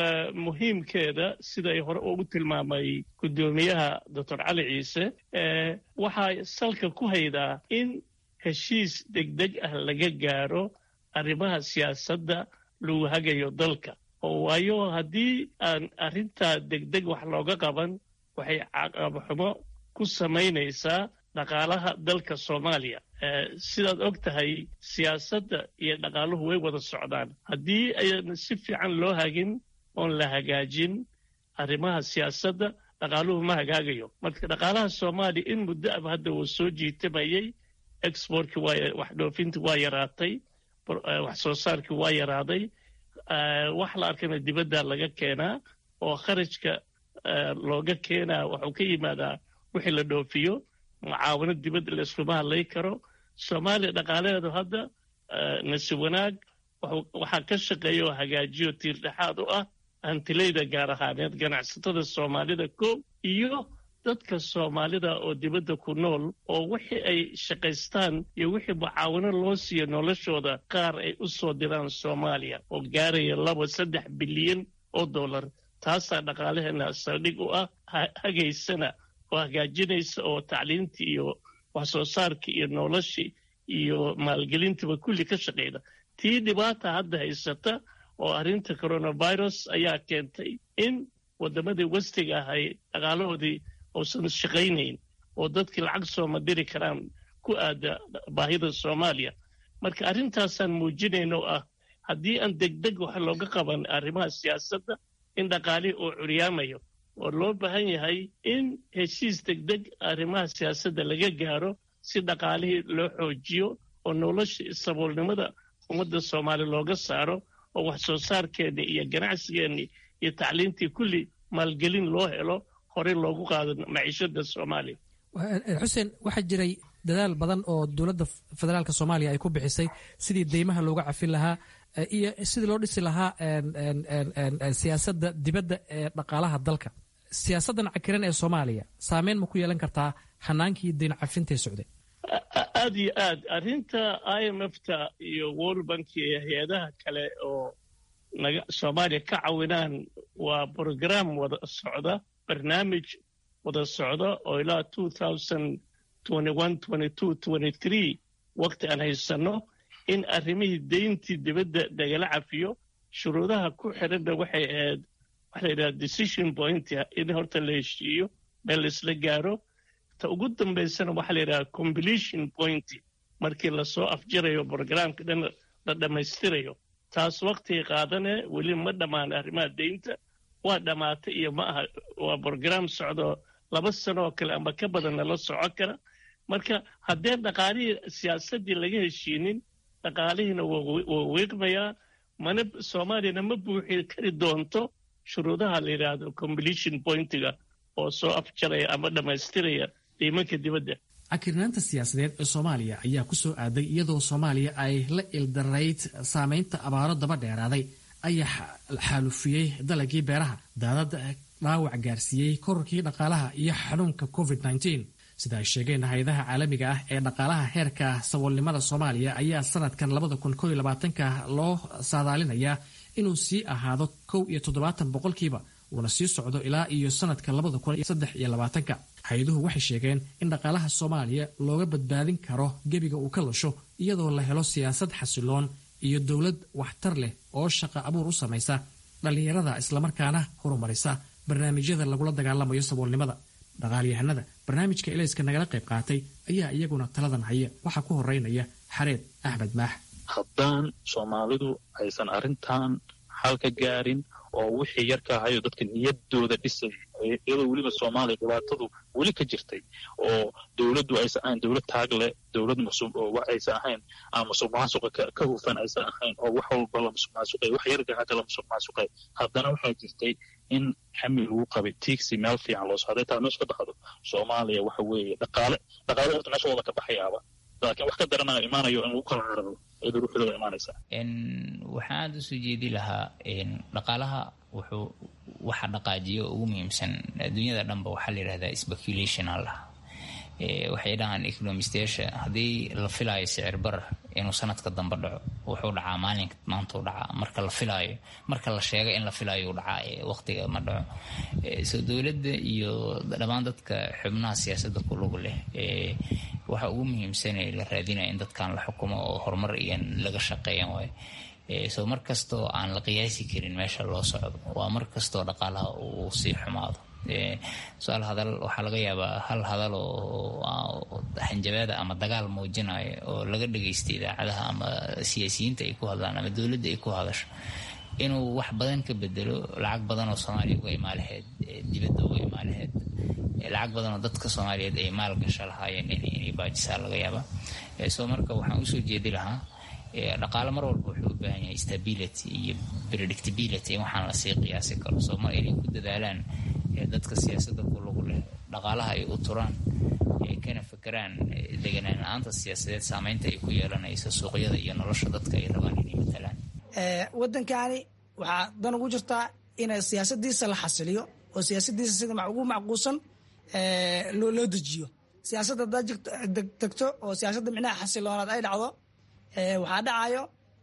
muhiimkeeda siday hore ugu tilmaamay guddoomiyaha doctor cali ciise waxaa salka ku haydaa in heshiis degdeg ah laga gaaro arrimaha siyaasadda lagu hagayo dalka oo waayo haddii aan arrintaa degdeg wax looga qaban waxay caqabaxumo ku samaynaysaa dhaqaalaha dalka soomaaliya sidaad og tahay siyaasadda iyo dhaqaaluhu way wada socdaan haddii ayaan si fiican loo hagin oon la hagaajin arrimaha siyaasadda dhaqaaluhu ma hagaagayo marka dhaqaalaha soomaaliya in muddo aba hadda wuu soo jiitamayey exportkii waa wax dhoofintii waa yaraatay wax soo saarkii waa yaraaday wax la arkana dibadda laga keenaa oo kharajka looga keenaa waxuu ka yimaadaa wixii la dhoofiyo mucaawano dibadda layskuma hadlay karo soomaaliya dhaqaalaheedu hadda nasi wanaag waxaa ka shaqeeya oo hagaajiyo tiirdhexaad u ah hantilayda gaar ahaaneed ganacsatada soomaalida koob iyo dadka soomaalida oo dibadda ku nool oo wixii ay shaqaystaan iyo wixii mucaawano loo siiyo noloshooda qaar ay u soo diraan soomaaliya oo gaaraya laba saddex bilyan oo dollar taasaa dhaqaalaheena saldhig u ah hagaysana oo hagaajinaysa oo tacliintii iyo wax soo saarkii iyo noloshii iyo maalgelintiba kulli ka shaqayda tii dhibaata hadda haysata oo arrinta coronavirus ayaa keentay in waddamadii westiga ahay dhaqaalahoodii uusan shaqaynayn oo dadkii lacag sooma diri karaan ku aada baahida soomaaliya marka arrintaasaan muujinayn oo ah haddii aan degdeg wax looga qaban arrimaha siyaasadda in dhaqaalihii uu curyaamayo oo loo baahan yahay in heshiis degdeg arrimaha siyaasadda laga gaaro si dhaqaalihii loo xoojiyo oo nolosha saboolnimada ummadda soomaali looga saaro oo wax soo saarkeenni iyo ganacsigeenni iyo tacliintii kulli maalgelin loo helo horey loogu qaado maciishada soomaaliya xuseen waxaa jiray dadaal badan oo dowladda federaalk soomaaliya ay ku bixisay sidii deymaha looga cafin lahaa iyo sidii loo dhisi lahaa siyaasadda dibadda ee dhaqaalaha dalka siyaasaddan cakiran ee soomaaliya saameyn ma ku yeelan kartaa hanaankii deyn cafintee socday aad iyo aad arrinta i m f ta iyo world bank iyo hay-adaha kale oo naga soomaaliya ka cawinaan waa brogram wada socda barnaamij wada socda oo ilaa two thousand twenty one twenty two twenty three waqti aan haysanno in arrimihii deyntii dibadda nagala cafiyo shuruudaha ku xidhanna waxay ahayd waxa la yidhaha decision point in horta la heshiiyo meel laisla gaaro ta ugu dambaysana waxaa la yidhaha completion point markii lasoo afjirayo programka dhan la dhammaystirayo taas waqtigay qaadane weli ma dhammaan arrimaha deynta waa dhammaatay iyo ma aha waa brogram socdo laba sano oo kale ama ka badanna la soco kara marka haddeen dhaqaalihii siyaasaddii laga heshiinin dhaqaalihiina waa wiiqmayaa mana soomaaliyana ma buuxi kari doonto shuruudaha la yidhaahdo completion pointiga oo soo afjaraya ama dhammaystiraya deymanka dibadda cakirnaanta siyaasadeed ee soomaaliya ayaa ku soo aaday iyadoo soomaaliya ay la ildarayd saameynta abaaro daba dheeraaday ayaa xaalufiyey dalagii beeraha daadad dhaawac gaarsiiyey korarkii dhaqaalaha iyo xanuunka covid sida ay sheegeen hay-adaha caalamiga ah ee dhaqaalaha heerka saboolnimada soomaaliya ayaa sanadkan ka loo saadaalinayaa inuu sii ahaado kow iyo toddobaatan boqolkiiba uuna sii socdo ilaa iyo sanadka ka hay-aduhu waxay sheegeen in dhaqaalaha soomaaliya looga badbaadin karo gebiga uu ka lasho iyadoo la helo siyaasad xasiloon iyo dowlad waxtar leh oo shaqa abuur u samaysa dhallinyarada islamarkaana horumarisa barnaamijyada lagula dagaalamayo saboolnimada dhaqaalyahanada barnaamijka elayska nagala qayb qaatay ayaa iyaguna taladan haya waxaa ku horeynaya xareed axmed maax haddaan soomaalidu aysan arrintan xal ka gaarin oo wixii yarka ahayo dadka niyadooda dhisay iyadoo weliba soomaaliya dhibaatadu weli ka jirtay oo dowladdu aysan ahayn dowlad taag leh dowlad musuq oo aysan ahayn aan musuq maasuqa ka hufan aysan ahayn oo wax walba la musuq maasuqay wax yarka hata la musuq maasuqay haddana waxaa jirtay in xamil lagu qabay tiigsi meel fiican loo socday taa meesha ka baxdo soomaaliya waxa weeye dhaqaale dhaqaale horta meesha wada ka baxayaaba laakiin wax ka daranaya imaanayo in lagu kala cararo iyadoo ruuxdooda imaanaysa waxaan aada usoo jeedi lahaa dhaqaalaha wuxuu waxa dhaqaajiyo ugu muhiimsan adduunyada dhanba waxaa la yidhahdaa speculation aa lahaa waxay dhahaan economistayaasha haddii la filaayo sicir barar inuu sanadka dambe dhaco wuxuu dhacaa maalinka maantuu dhacaa marka la filaayo marka la sheega in la filaayo u dhacaa waqtiga ma dhaco soo dowladda iyo dhammaan dadka xubnaha siyaasadda ku lug leh waxa ugu muhiimsane la raadinaya in dadkan la xukumo oo horumar iyo laga shaqeeyan waayo soo mar kastoo aan la qiyaasi karin meesha loo socdo waa mar kastoo dhaqaalaha uu sii xumaado su-aal hadal waxaa laga yaabaa hal hadal oo xanjabaada ama dagaal muujinayo oo laga dhagaysta idaacadaha ama siyaasiyiinta ay ku hadlaan ama dowladda ay ku hadasho inuu wax badan ka bedelo lacag badan oo soomaaliya uga imaalaheyd dibadda uga imaalaheyd lacag badan oo dadka soomaaliyeed ay maal gasho lahaayeen inay baajisaa laga yaaba soo marka waxaan usoo jeedi lahaa dhaqaale mar walba wuxuu u baahan yahay stability iyo predictability in waxaan lasii qiyaasi karo soo mar inay ku dadaalaan dadka siyaasadda ku lagu leh dhaqaalaha ay u turaan kana fakeraan deganaan la-aanta siyaasadeed saameynta ay ku yeelanayso suuqyada iyo nolosha dadka ay rabaan inay matalaan waddankaani waxaa dan ugu jirtaa in siyaasadiisa la xasiliyo oo siyaasadiisa sida ugu macquulsan loo dejiyo siyaasadda hadaad degto oo siyaasadda micnaha xasiloonaad ay dhacdo waxaa dhacayo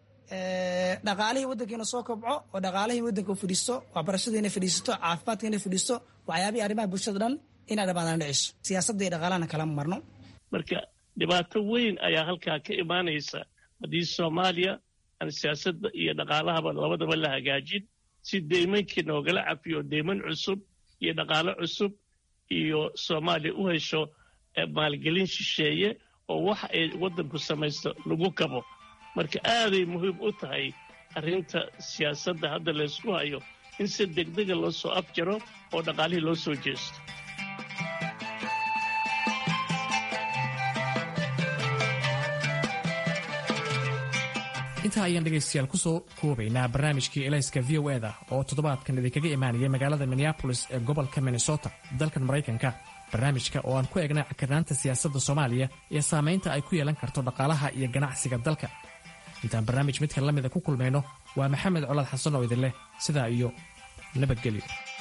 dhaqaalihii waddankiina soo kobco oo dhaqaalihii waddanka u fadhiisto waxbarashadiina fadhiisato caafimaadkiina fadhiisto waxyaabihii arrimaha bulshada dhan inaa dhamaadaan dhiciso siyaasadda iyo dhaqaalahana kalama marno marka dhibaato weyn ayaa halkaa ka imaanaysa haddii soomaaliya aan siyaasadda iyo dhaqaalahaba labadaba la hagaajin si deymankii noogala cafiyo deyman cusub iyo dhaqaalo cusub iyo soomaaliya u hesho maalgelin shisheeye oo waxa ay waddanku samaysto lagu kabo marka aaday muhiim u tahay arrinta siyaasadda hadda laysku hayo in si degdega loo soo afjaro oo dhaqaalihii loo soo jeesto intaa ayaan dhegaystayaal ku soo koobaynaa barnaamijkii elayska v o eda oo toddobaadkan idinkaga imaanaya magaalada minneabolis ee gobolka minnesota dalkan maraykanka barnaamijka oo aan ku eegnay cakirnaanta siyaasadda soomaaliya iyo saamaynta ay ku yeelan karto dhaqaalaha iyo ganacsiga dalka intaan barnaamij midkan la mida ku kulmayno waa maxamed colaad xasan oo idin leh sidaa iyo nabadgelyo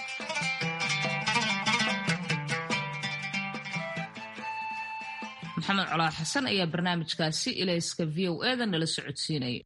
maxamed colaad xasan ayaa barnaamijkaasi ilayska v o eda nala socodsiinaya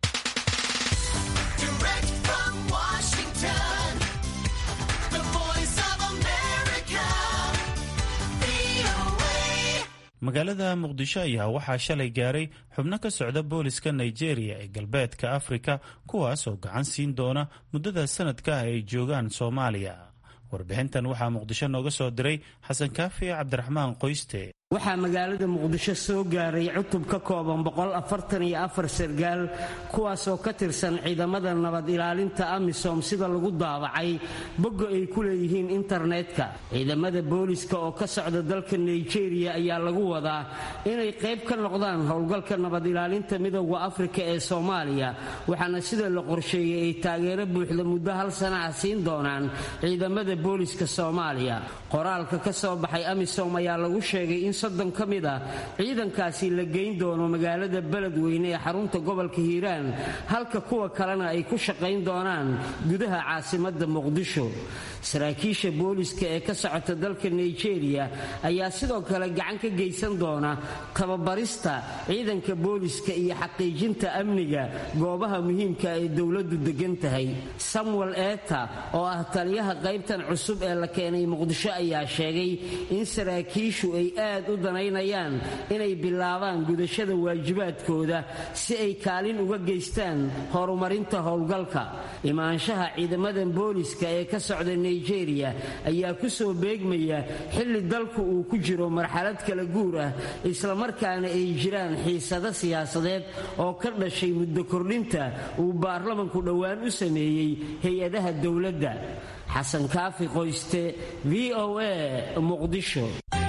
magaalada muqdisho ayaa waxaa shalay gaaray xubno ka socda booliska nigeria ee galbeedka afrika kuwaas oo gacan siin doona muddada sanadka ah ay joogaan soomaaliya warbixintan waxaa muqdisho nooga soo diray xasan kaafi cabdiraxmaan qoyste waxaa magaalada muqdisho soo gaaray cutub ka kooban sargaal kuwaasoo ka tirsan ciidamada nabad ilaalinta amisom sida lagu daabacay bogga ay ku leeyihiin internetka ciidamada booliska oo ka socda dalka nigeria ayaa lagu wadaa inay qayb ka noqdaan howlgalka nabad ilaalinta midooda afrika ee soomaaliya waxaana sida la qorsheeyey ay taageero buuxda muddo hal sana ah siin doonaan ciidamada booliska soomaaliya qoraalka ka soo baxay amisom ayaa lagu sheegay in soddon ka mid ah ciidankaasi la geyn doono magaalada beledweyne ee xarunta gobolka hiiraan halka kuwa kalena ay ku shaqayn doonaan gudaha caasimadda muqdisho saraakiisha booliska ee ka socota dalka nigeria ayaa sidoo kale gacan ka geysan doona tababarista ciidanka booliska iyo xaqiijinta amniga goobaha muhiimka ay dowladdu degan tahay samuel eta oo ah taliyaha qaybtan cusub ee la keenay muqdisho ayaa sheegay in saraakiishu ay aad u danaynayaan inay bilaabaan gudashada waajibaadkooda si ay kaalin uga geystaan horumarinta howlgalka imaanshaha ciidamadan booliska ee ka socda nigeria ayaa ku soo beegmaya xilli dalku uu ku jiro marxalad kala guur ah islamarkaana ay jiraan xiisado siyaasadeed oo ka dhashay muddo kordhinta uu baarlamanku dhowaan u sameeyey hay-adaha dowladda xasan kaafi qoyste v o a muqdisho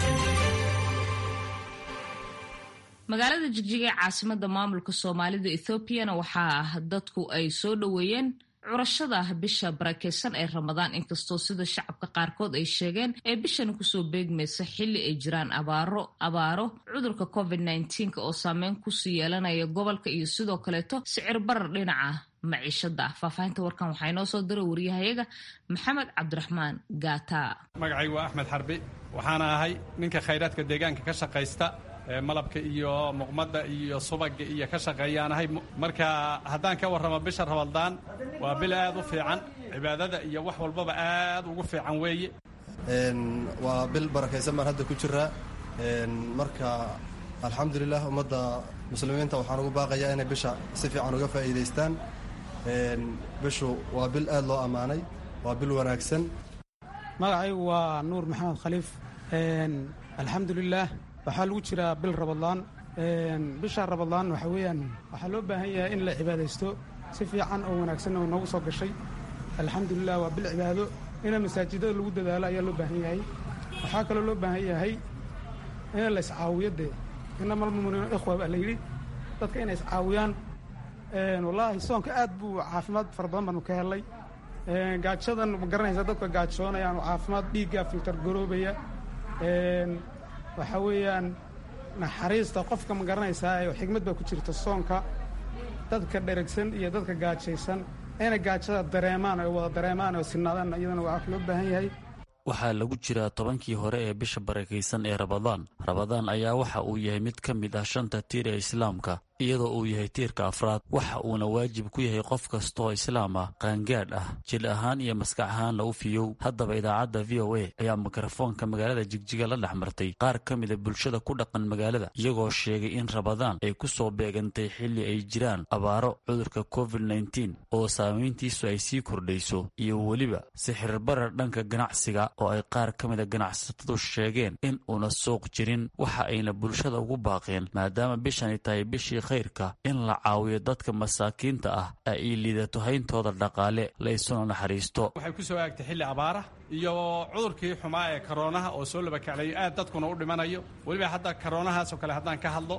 magaalada jigjiga ee caasimada maamulka soomaalida ethoobiana waxaa dadku ay soo dhoweeyeen curashada bisha barakeysan ee ramadaan inkastoo sida shacabka qaarkood ay sheegeen ee bishani kusoo beegmaysa xilli ay jiraan abaaro abaaro cudurka covid nneteen oo saameyn kusii yeelanaya gobolka iyo sidoo kaleeto sicir barar dhinaca maciishada ah faahfaahinta warkan waxaa inoo soo diray wariyahayaga maxamed cabdiraxmaan gaata magacaygu waa axmed xarbi waxaana ahay ninka khayraadka deegaanka ka shaqaysta malabka iyo muqmadda iyo subaga iyo ka shaqeeyaanahay marka haddaan ka warramo bisha rabadaan waa bil aad u fiican cibaadada iyo wax walbaba aad ugu fiican weeye waa bil barakaysan baan hadda ku jiraa marka alxamdulilah ummadda muslimiinta waxaan ugu baaqayaa inay bisha si fiican uga faa'iidaystaan bishu waa bil aad loo ammaanay waa bil wanaagsan magacaygu waa nuur maxamed khaliif alxamdulilaah waxaa lagu jiraa bil rabadlaan bisha rabadlaan waxa weeyaan waxaa loo baahan yahay in la cibaadaysto si fiican oo wanaagsan oo noogu soo gashay alxamdulilah waa bil cibaado ina masaajidada lagu dadaalo ayaa loo baahan yahay waxaa kaloo loo baahan yahay in la iscaawiyo dee inama almuminiina ikhwa baa la yidhi dadka inay iscaawiyaan wallaahi soonka aad buu caafimaad fara badan baanu ka helay gaajadan ma garanaysa dadka gaajoonayaan oo caafimaad dhiiggaa filtar garoobaya waxaa weeyaan naxariista qofka ma garanaysaa xigmad baa ku jirta soonka dadka dheragsan iyo dadka gaajaysan inay gaajada dareemaan oo wada dareemaan oo sinaadaan iyadana waxaa loo baahan yahay waxaa lagu jiraa tobankii hore ee bisha barakaysan ee rabadaan rabadaan ayaa waxa uu yahay mid ka mid ah shanta tiir ee islaamka iyadoo uu yahay tiirka afraad waxa uuna waajib ku yahay qof kastaoo islaam ah qaangaadh ah jil ahaan iyo maskax ahaanna u fiyow haddaba idaacadda v o a ayaa mikrofoonka magaalada jigjiga la dhex martay qaar ka mida bulshada ku dhaqan magaalada iyagoo sheegay in rabadaan ay ku soo beegantay xilli ay jiraan abaaro cudurka covid nneteen oo saamayntiisu ay sii kordhayso iyo weliba sixirbarar dhanka ganacsiga oo ay qaar ka mida ganacsatadu sheegeen in uuna suuq jirin waxa ayna bulshada ugu baaqeen maadaama bishani tahay bishii khayrka in la caawiyo dadka masaakiinta ah ee ay liidato hayntooda dhaqaale la isuna naxariisto waxay ku soo aagtay xilli abaara iyo cudurkii xumaa ee karoonaha oo soo labakaclayo aad dadkuna u dhimanayo weliba hadda karoonahaasoo kale haddaan ka hadlo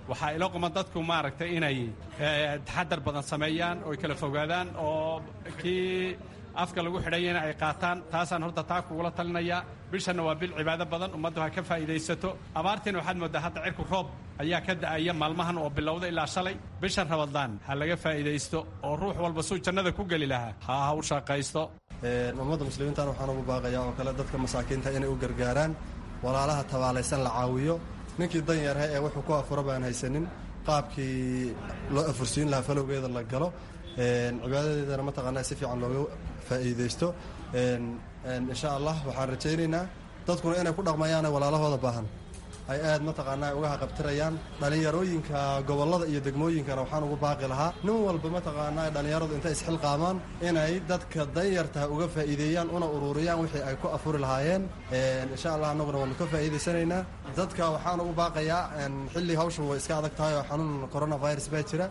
waxaa ilo quman dadku maaragtay inay taxadar badan sameeyaan oo ay kala fogaadaan oo kii afka lagu xidhayana ay qaataan taasaan horta taa kugula talinayaa bishanna waa bil cibaado badan ummaddu ha ka faa'iidaysato abaartiina waxaad mooddaa hadda cirku roob ayaa ka da'aya maalmahan oo bilowda ilaa shalay bishan rabadaan ha laga faa'iidaysto oo ruux walba suu jannada ku geli lahaa ha ha u shaqaysto ummadda muslimiintan waxaan ugu baaqayaa oo kale dadka masaakiinta inay u gargaaraan walaalaha tabaalaysan la caawiyo ninkii danyarha ee wuxuu ku afuro baan haysanin qaabkii loo afursiin lahaa falowgeeda la galo cibaadadeedana mataqaanaa si fiican looga faa'iidaysto insha allah waxaan rajaynaynaa dadkuna inay ku dhaqmayaan walaalahooda baahan ay aad mataqaanaa uga haqabtirayaan dhallinyarooyinka gobollada iyo degmooyinkana waxaan ugu baaqi lahaa nin walba mataqaanaa dhallinyaradu intay isxilqaamaan inay dadka danyartaha uga faa'iideeyaan una ururiyaan wixii ay ku afuri lahaayeen insha allah annaguna waanu ka faa'iidaysanaynaa dadka waxaan ugu baaqayaa xilli hawshan way iska adag tahay oo xanuun coronavirus baa jira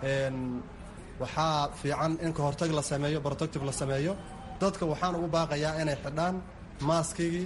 waxaa fiican in ka hortag la sameeyo protective la sameeyo dadka waxaan ugu baaqayaa inay xidhaan maaskigii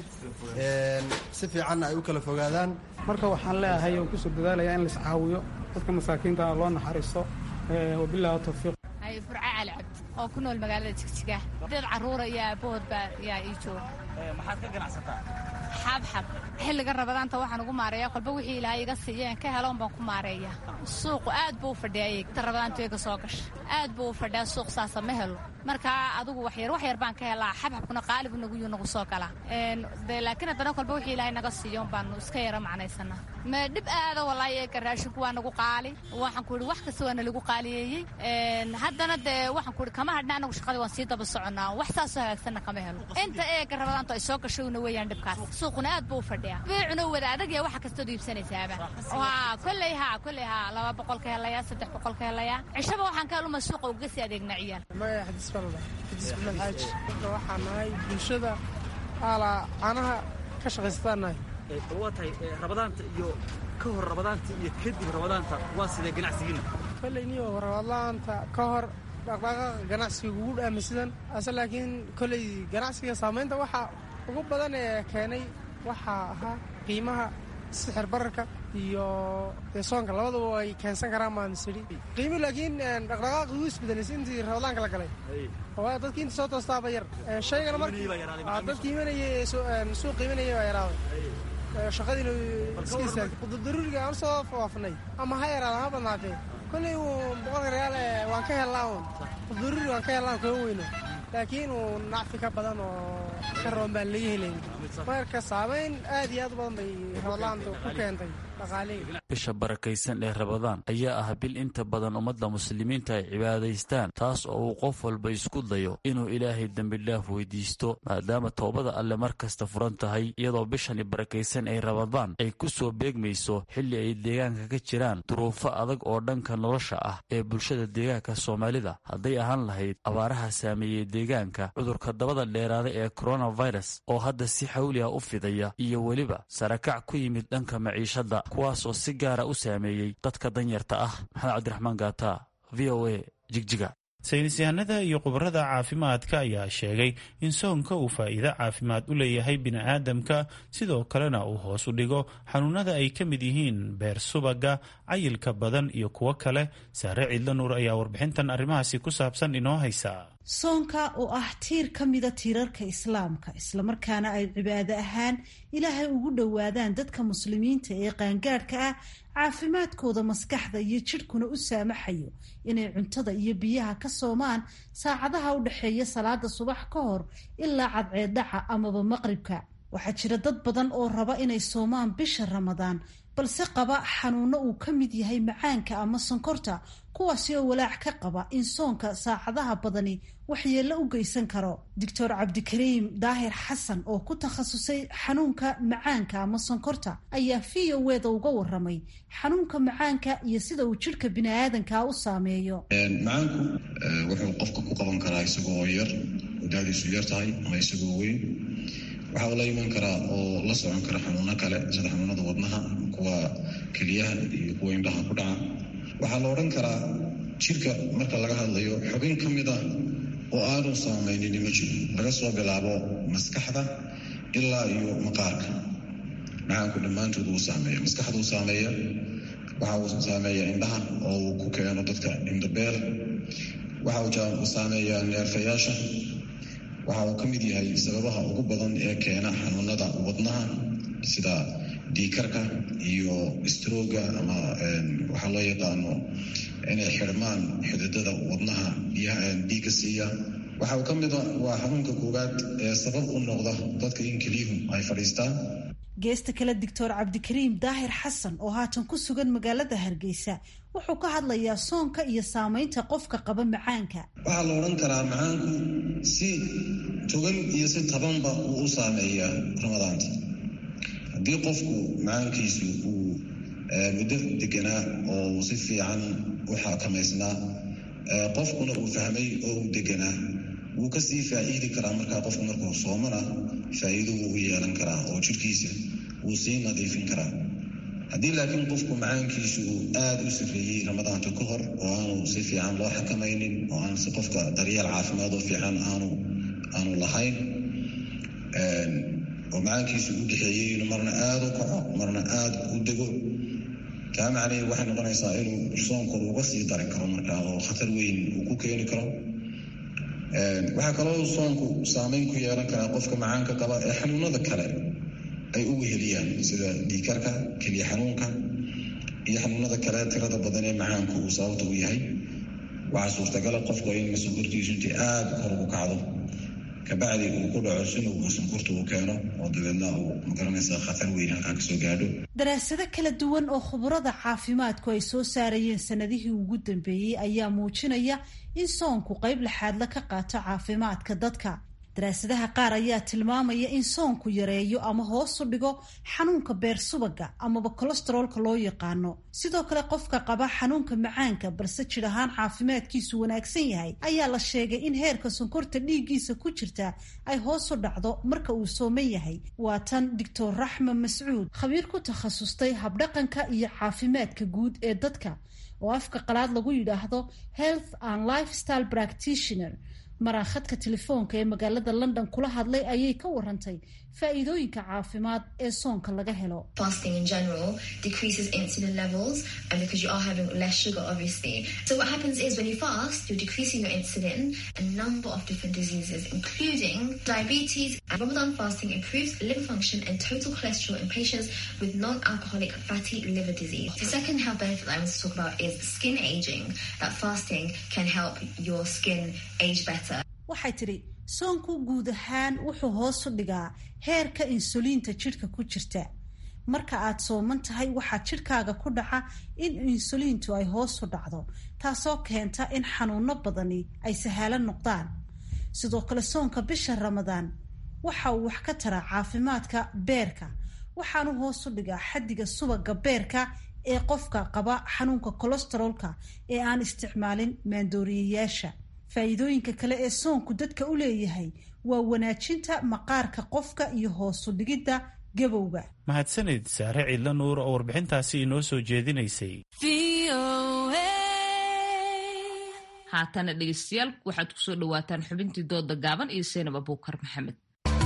si fiicanna ay u kala fogaadaan marka waxaan leeyahay oo kusoo dadaalayaa in lais caawiyo dadka masaakiinta loo naxariisto wabilahi tawfiiq burca cali cabdi oo ku nool magaalada jigjiga dad carruura iyo aabahood baa yaa ii jooga maxaad ka ganacsataa xabxab xilliga rabadaanta waxaan ugu maareeya kolba wixii ilaahay iga siiyeen ka heloon baan ku maareeya suuqu aad buu u fadhiyay ta rabadaantu iga soo gasha aad buu u fadhiyaa suuq saasa ma helo markaa adugu waxyar wax yar baan ka helaa xabxabkuna qaalibu nagu yuu nagu soo galaa de laakiin haddana kolba wixii ilaahay naga siiyoon baanu iska yara macnaysanaa ma dhib aada walaahi eega raashinku waa nagu qaali waxaan ku ihi wax kasta waa nalagu qaaliyeeyey haddana dee waxaan ku ihi kama hadhna anagu shaqadii waan sii daba soconnaa wax saasoo hagaagsanna kama helo inta eega rabadaantu ay soo gashowna weeyaan dhibkaas suuquna aad buu u fadhiyaa beecuna wada adag ya waxa kastood iibsanaysaaba haa kolley haa kolley haa laba boqol ka helayaa saddex boqol ka helayaa cishaba waxaan ka heluma suuqa uga sii adeegnaa ciyaal magaya xadiis falda xadiis bilad xaaji marka waxaan nahay bulshada aalaa caanaha ka shaqaysataan nahay waa tahay rabadaanta iyo ka hor rabadaanta iyo kadib rabadaanta waa sidee ganacsigiina kolley niyo rabadaanta ka hor dhaqdhaqaaqa ganacsiga ugu dhaama sidan ase laakiin kolley ganacsiga saamaynta waxa ugu badan ee keenay waxaa ahaa qiimaha sixir bararka iyo dee soonka labadaba ay keensan karaan baan isidhi qiimi laakiin dhaqdhaqaaqi wuu isbedelaysa intii rabadaanka la galay oo dadkii inta soo toostaaba yar shaygana markii dadkii imanayay suuq qiimanayay baa yaraaday shaqadiina iska istaagtay daruuriga aan soo waafnay ama ha yaraada ha badnaatee kolley uu boqolka reyaal waan ka helnaa un daruuri waan ka helnaa kama weyno laakiin uu nacfi ka badan oo ka roon baan laga helayn marka saamayn aad iyo aad u badan bay rabadaantu ku keentay dhaqaalihii bisha barakaysan ee rabadaan ayaa ah bil inta badan ummadda muslimiinta ay cibaadaystaan taas oo uu qof walba isku dayo inuu ilaahay dembidhaaf weydiisto maadaama toobada alle mar kasta furan tahay iyadoo bishani barakaysan ee rabadaan ay ku soo beegmayso xilli ay deegaanka ka jiraan duruufo adag oo dhanka nolosha ah ee bulshada deegaanka soomaalida hadday ahaan lahayd abaaraha saameeyey deegaanka cudurka dabada dheeraada ee coronavirus oo hadda si xawli ah u fidaya iyo weliba sarakac ku yimid dhanka maciishadda kuwaasoo si gaara u saameeyey dadka danyarta ah maxamed cabdiraxmaan gaata v o a jigjiga saynis yahanada iyo khubarada caafimaadka ayaa sheegay in soonka uu faa'iido caafimaad u leeyahay bini'aadamka sidoo kalena uu hoos u dhigo xanuunada ay ka mid yihiin beer subaga cayilka badan iyo kuwo kale saare ciidla nuur ayaa warbixintan arrimahaasi ku saabsan inoo haysa soonka oo ah tiir ka mida tiirarka islaamka islamarkaana ay cibaado ahaan ilaahay ugu dhowaadaan dadka muslimiinta ee qaangaadhka ah caafimaadkooda maskaxda iyo jidhkuna u saamaxayo inay cuntada iyo biyaha ka soomaan saacadaha u dhexeeya salaada subax ka hor ilaa cadceeddhaca amaba maqribka waxaa jira dad badan oo raba inay soomaan bisha ramadaan balse qaba xanuuno uu ka mid yahay macaanka ama sonkorta kuwaasi oo walaac ka qaba in soonka saacadaha badani waxyeello u geysan karo doctor cabdikariim daahir xasan oo ku takhasusay xanuunka macaanka ama sonkorta ayaa v o weda uga waramay xanuunka macaanka iyo sida uu jidhka biniaadanka u saameeyo macaanku wuxuu qofka ku qaban karaa isagoo yar daadiisu yar tahay ama isagoo weyn waxaa uu la iman karaa oo la socon kara xanuuno kale sida xanuunada wadnaha kuwa keliyaha iyo kuwa indhaha ku dhaca waxaa la odhan karaa jidhka marka laga hadlayo xubin ka mid ah oo aanu saamaynin ma jiro laga soo bilaabo maskaxda ilaa iyo maqaarka macaanku dhammaantood wuu saameeya maskaxda uu saameeya waxa uu saameeyaa indhaha oo uu ku keeno dadka indhabeel waxa uu saameeyaa neerfayaasha waxa uu ka mid yahay sababaha ugu badan ee keena xanuunada wadnaha sida dhiikarka iyo strooga ama waxaa loo yaqaano inay xidhmaan xididada wadnaha dhiigga siiya waxa uu ka mid waa xanuunka koowaad ee sabab u noqda dadka in keliyuhu ay fadhiistaan geesta kale doctor cabdikariim daahir xasan oo haatan ku sugan magaalada hargeysa wuxuu ka hadlayaa soonka iyo saameynta qofka qaba macaanka waxaa la odhan karaa macaanku si togan iyo si tabanba uu u saameeyaa ramadaanta haddii qofku macaankiisu uu muddo deganaa oo uu si fiican u xakamaysnaa qofkuna uu fahmay oo uu deganaa wuu kasii faa'iidi karaa markaa qofku markuu soomana faa'iido wuu u yeelan karaa oo jirhkiisa wuu sii nadiifin karaa haddii laakiin qofku macaankiisu uu aada u sifreeyey ramadaanta ka hor oo aanu si fiican loo xakamaynin oo aan si qofka daryeel caafimaad oo fiican aanu aanu lahayn oo macaankiisu u dhexeeyey inuu marna aada u kaco marna aada u dego kaa macnaheed waxay noqonaysaa inuu soonku uga sii dari karo markaa oo khatar weyn uu ku keeni karo waxaa kaloo soonku saameyn ku yeelan karaa qofka macaanka qaba ee xanuunada kale ay u weheliyaan sida dhiikarka keliya xanuunka iyo xanuunada kale tirada badan ee macaanku uu sababta u yahay waxaa suurtagala qofku in sonkortiisu intii aada kor ugu kacdo kabacdi uu ku dhaco sinowga sonkorta uu keeno oo dabeedna uu magaranaysa khatar weyn halkaa kasoo gaadho daraasado kala duwan oo khubarada caafimaadku ay soo saarayeen sanadihii ugu dambeeyey ayaa muujinaya in soonku qayb laxaadla ka qaato caafimaadka dadka daraasadaha qaar ayaa tilmaamaya in soonku yareeyo ama hoosu dhigo xanuunka beer subaga amaba kolestaroolka loo yaqaano sidoo kale qofka qaba xanuunka macaanka balse jir ahaan caafimaadkiisu wanaagsan yahay ayaa la sheegay in heerka sonkorta dhiiggiisa ku jirta ay hoosu dhacdo marka uu sooman yahay waa tan doctor raxma mascuud khabiir ku takhasustay habdhaqanka iyo caafimaadka guud ee dadka oo afka qalaad lagu yidhaahdo health and lifestyle practitioner maraa khadka telefoonka ee magaalada london kula hadlay ayay ka warantay faa'iidooyinka caafimaad ee soonka laga helo fasting in general decreases insulin levels and because you are having less sugar obviously so what happens is when you fast you're decreasing your insulin a number of different diseases including diabetes and ramadan fasting improves liver function and total cholesterol in patients with non-alcoholic fatty liver disease the second health benefit that i want to talk about is skin aging that fasting can help your skin age better waxay tidhi soonku guud ahaan wuxuu hoos u dhigaa heerka insuliinta jidhka ku jirta marka aad sooman tahay waxaa jidhkaaga ku dhaca in insuliintu ay hoos u dhacdo taasoo keenta in xanuuno badani ay sahalo noqdaan sidoo kale soonka bisha ramadaan waxa uu wax ka taraa caafimaadka beerka waxaanu hoos u dhigaa xaddiga subaga beerka ee qofka qaba xanuunka kolestaroolka ee aan isticmaalin maandooriyayaasha faa'iidooyinka kale ee soonku dadka u leeyahay waa wanaajinta maqaarka qofka iyo hoosu dhigidda gabowga mahadsanid saare ciidla nuur oo warbixintaasi inoo soo jeedinaysay haatana dhegeystayaal waxaad kusoo dhawaataan xubintii dooda gaaban iyo seenab abuukar maxamed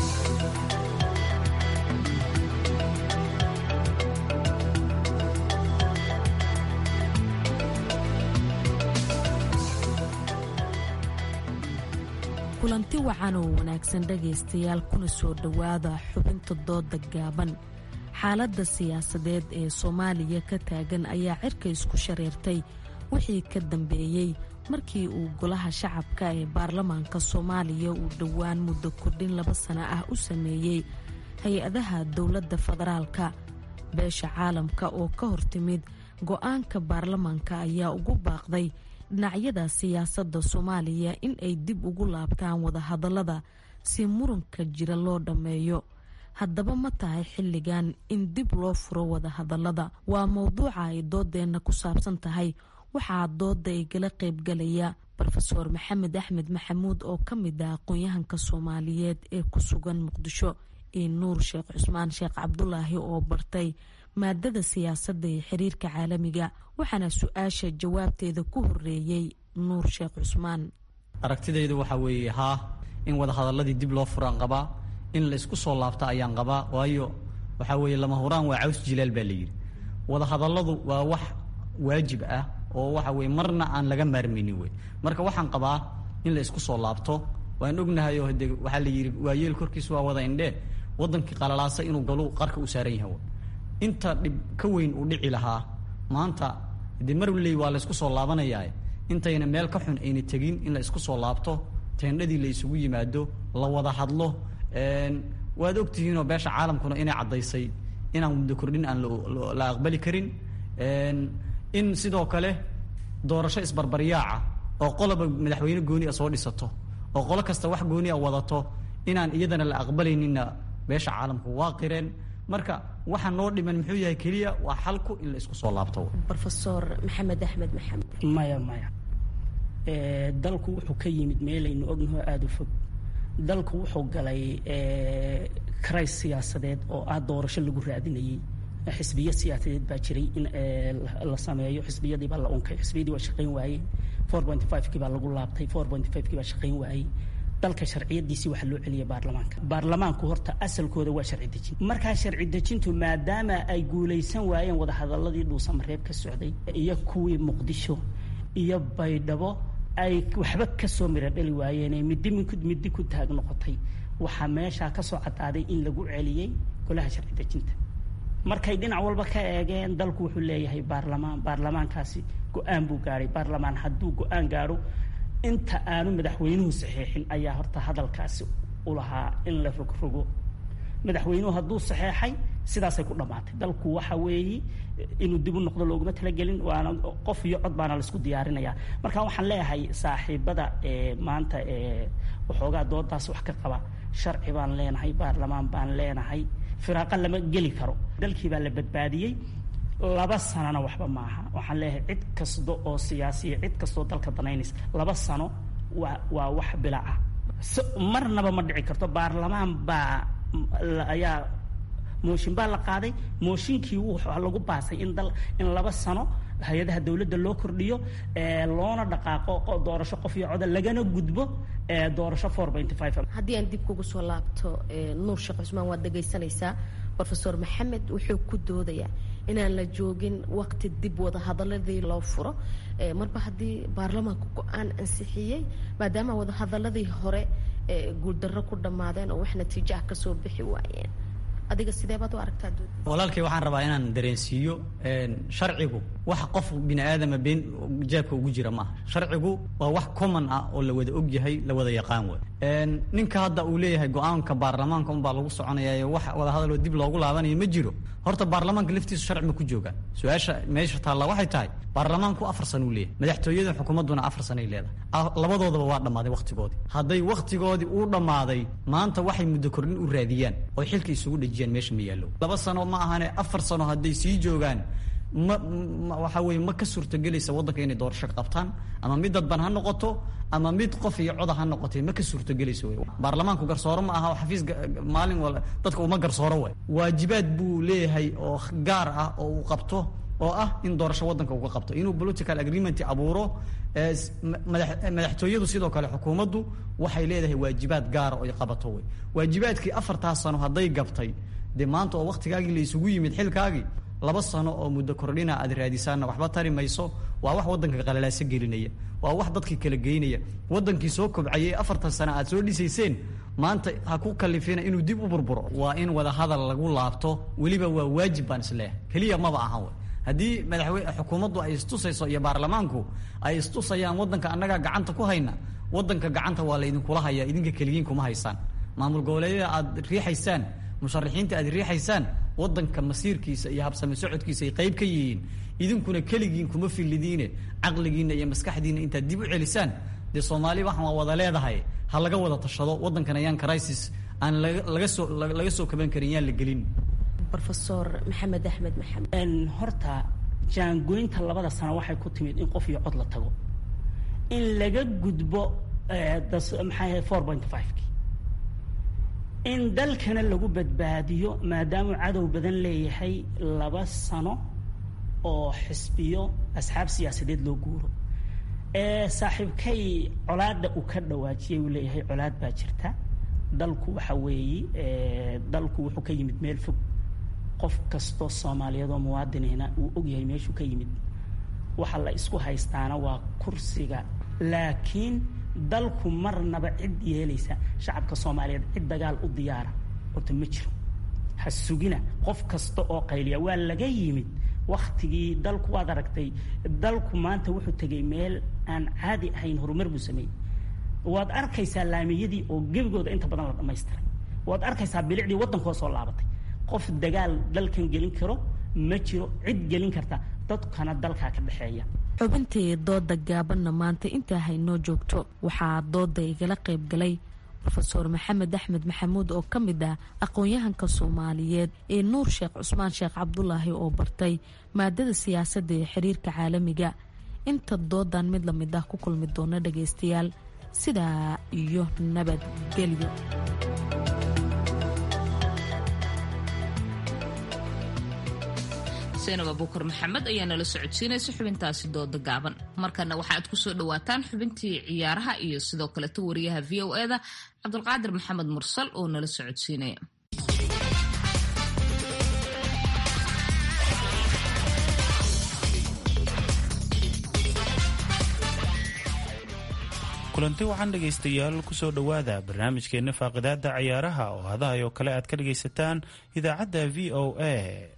kulanti wacan oo wanaagsan dhegaystayaal kuna soo dhowaada xubinta dooda gaaban xaaladda siyaasadeed ee soomaaliya ka taagan ayaa cirka isku shareertay wixii ka dambeeyey markii uu golaha shacabka ee baarlamaanka soomaaliya uu dhowaan muddo kordhin laba sano ah u sameeyey hay-adaha dowladda federaalka beesha caalamka oo ka hortimid go-aanka baarlamaanka ayaa ugu baaqday dhinacyada siyaasadda soomaaliya in ay dib ugu laabtaan wadahadallada si muranka jira loo dhammeeyo haddaba ma tahay xilligan in dib loo furo wadahadallada waa mowduuca ay doodeenna ku saabsan tahay waxaa dooda igala qaybgalaya rofeor maxamed axmed maxamuud oo ka mid ah aqoon-yahanka soomaaliyeed ee ku sugan muqdisho iyo nuur sheekh cusmaan sheekh cabdulaahi oo bartay maadada siyaasadda ee xiriirka caalamiga waxaana su-aasha jawaabteeda ku horeeyey nuur sheekh cusmaan aragtidaydu waxaa weeye haa in wadahadaladii dib loo furaan qabaa in la isku soo laabta ayaan qabaa waayo waxaa weeye lama huraan waa caws jilaal baa layidhi wadahadalladu waa wax waajib ah oo waxa weye marna aan laga maarmaynin wey marka waxaan qabaa in la isku soo laabto waan ognahay oo de waxaa la yidhi waayeel korkiis waa wada indhee wadankii qalalaasa inuu galu qarka u saaran yahay inta dhib ka weyn uu dhici lahaa maanta de marley waa la isku soo laabanayaa intayna meel ka xun ayna tegin in la isku soo laabto teendhadii la isugu yimaado la wada hadlo waad ogtihiinoo beesha caalamkuna inay caddaysay inaan muddo kordhin aan la aqbali karin in sidoo kale doorasho isbarbaryaaca oo qoloba madaxweyne gooni a soo dhisato oo qolo kasta wax gooni a wadato inaan iyadana la aqbalayninna beesha caalamku waa qireen marka waxa noo dhiman muxuu yahay keliya waa xalku in la isku soo laabto rofesor maxamed axmed maxamed maya maya dalku wuxuu ka yimid meelaynu ognaho aada u fog dalku wuxuu galay karays siyaasadeed oo ah doorasho lagu raadinayey xisbiya siyaasadeed baa jiray in la sameeyo xisbiyadii baa la unkay xisbiyadii waa shaqayn waayey four point five kii baa lagu laabtay four point five kii baa shaqayn waayey dalka sharciyadiisii waxaa loo celiyay baarlamaanka baarlamaanku horta asalkooda waa sharci dejin markaa sharci dejintu maadaama ay guulaysan waayeen wadahadaladii dhuusamareeb ka socday iyo kuwii muqdisho iyo baydhabo ay waxba kasoo mira dhali waayeen middi middi ku taag noqotay waxaa meeshaa kasoo cadaaday in lagu celiyey golaha sharci dejinta markay dhinac walba ka eegeen dalku wuxuu leeyahay baarlamaan baarlamaankaasi go-aan buu gaadhay baarlamaan hadduu go-aan gaadho inta aanu madaxweynuhu saxeexin ayaa horta hadalkaasi u lahaa in la rogrogo madaxweynuhu hadduu saxeexay sidaasay ku dhammaatay dalku waxa weeye inuu dib u noqdo looguma talagelin waana qof iyo cod baana laisku diyaarinaya marka waxaan leeyahay saaxiibada maanta waxoogaa doodaas wax ka qaba sharci baan leenahay baarlamaan baan leenahay firaaqa lama geli karo dalkii baa la badbaadiyey laba sanona waxba maaha waxaan leeyahay cid kasta oo siyaasiya cid kastoo dalka danaynaysa laba sano waa waa wax bila ah marnaba ma dhici karto baarlamaan baa ayaa mooshin baa la qaaday mooshinkii waxaa lagu baasay in dal in laba sano hay-adaha dowladda loo kordhiyo loona dhaqaaqo doorasho qof iyo coda lagana gudbo doorasho four point five haddii aan dib kugu soo laabto nuur sheekh cusmaan waad dhegaysanaysaa rofesor maxamed wuxuu ku doodayaa inaan la joogin waqti dib wada hadaladii loo furo marba haddii baarlamaanku go-aan ansixiyey maadaama wada hadaladii hore guuldarro ku dhammaadeen oo wax natiijo ah kasoo bixi waayeen adiga sidee baad u aragtaa walaalkay waxaan rabaa inaan dareensiiyo sharcigu wax qof bini aadama been jaabka ugu jira maaha sharcigu waa wax common ah oo la wada og yahay la wada yaqaan wey ninka hadda uu leeyahay go-aanka baarlamaanka unbaa lagu soconaya wax wada hadaloo dib loogu laabanayo ma jiro horta baarlamaanka laftiisu sharci ma ku joogaan su-aasha meesha taalla waxay tahay baarlamaanku afar sana uu leeyahay madaxtooyada xukuumadduna afar sanay leedahay labadoodaba waa dhammaaday wakhtigoodii hadday wakhtigoodii uu dhammaaday maanta waxay muddo kordhin u raadiyaan oo xilka isugu dhejiyaan meesha ma yaallo laba sano ma ahane afar sano hadday sii joogaan ma waxa weye ma ka suurtogelaysa waddanka inay doorasho qabtaan ama mid dadban ha noqoto ama mid qof iyo coda ha noqotay ma ka suurtogelayso wey baarlamaanku garsooro ma aha xafiis maalin wal dadka uma garsooro way waajibaad buu leeyahay oo gaar ah oo uu qabto oo ah in doorasho waddanka uga qabto inuu political agreement abuuro madaxtooyadu sidoo kale xukuumaddu waxay leedahay waajibaad gaara oo ay qabato wey waajibaadkii afartaas sano hadday gabtay dee maanta oo waktigaagii la isugu yimid xilkaagii laba sano oo muddo kordhina aad raadisaanna waxba tari mayso waa wax waddanka qalalaaso gelinaya waa wax dadkii kala geynaya waddankii soo kobcayay afartan sano aad soo dhisayseen maanta ha ku kalifina inuu dib u burburo waa in wada hadal lagu laabto weliba waa waajib baan isleeyahay keliya maba ahan wey haddii madaxweyne xukuumaddu ay istusayso iyo baarlamaanku ay istusayaan waddanka annagaa gacanta ku hayna waddanka gacanta waa laydinkula hayaa idinka keligiin kuma haysaan maamul goboleedyada aad riixaysaan musharaxiinta aad riixaysaan waddanka masiirkiisa iyo habsame socodkiisa ay qayb ka yihiin idinkuna keligiin kuma fillidiine caqligiinna iyo maskaxdiinna intaad dib u celisaan dee soomaali waxaan waa wada leedahay ha laga wada tashado waddankan ayaan crisis aan laga soo laga soo kaban karin yaan la gelin rofesor maxamed axmed maxamed horta jaangoynta labada sano waxay ku timid in qof iyo cod la tago in laga gudbo maxaa four point fiveki in dalkana lagu badbaadiyo maadaamuu cadow badan leeyahay laba sano oo xisbiyo asxaab siyaasadeed loo guuro saaxiibkay colaadda uu ka dhawaajiyay uu leeyahay colaad baa jirta dalku waxa weeye dalku wuxuu ka yimid meel fog qof kastoo soomaaliyeed oo muwaadinina uu ogyahay meeshuu ka yimid waxa la isku haystaana waa kursiga laakiin dalku marnaba cid yeelaysa shacabka soomaaliyeed cid dagaal u diyaara horta ma jiro ha sugina qof kasta oo qayliya waa laga yimid waktigii dalku waad aragtay dalku maanta wuxuu tegay meel aan caadi ahayn horumar buu sameeyey waad arkaysaa laamiyadii oo gebigooda inta badan la dhamaystiray waad arkaysaa bilicdii waddankoo soo laabatay qof dagaal dalkan gelin karo ma jiro cid gelin karta dadkana dalkaa ka dhexeeya xubintii dooda gaabanna maanta intaa haynoo joogto waxaa dooda igala qayb galay rofeor maxamed axmed maxamuud oo ka mid ah aqoon-yahanka soomaaliyeed ee nuur sheekh cusmaan sheekh cabdulaahi oo bartay maadada siyaasadda ee xiriirka caalamiga inta doodan mid lamid ah ku kulmi doona dhagaystayaal sidaa iyo nabadgelyo seenab abuukar maxamed ayaa nala socodsiinaysa xubintaasi dooda gaaban markana waxaaad kusoo dhawaataan xubintii ciyaaraha iyo sidoo kaleto wariyaha v o eda cabdulqaadir maxamed mursal oo nala socodsiinaya kulanti waxaan dhegaystayaal kusoo dhowaada barnaamijkeenna faaqidaada ciyaaraha oo hadahay oo kale aad ka dhagaysataan idaacadda v o a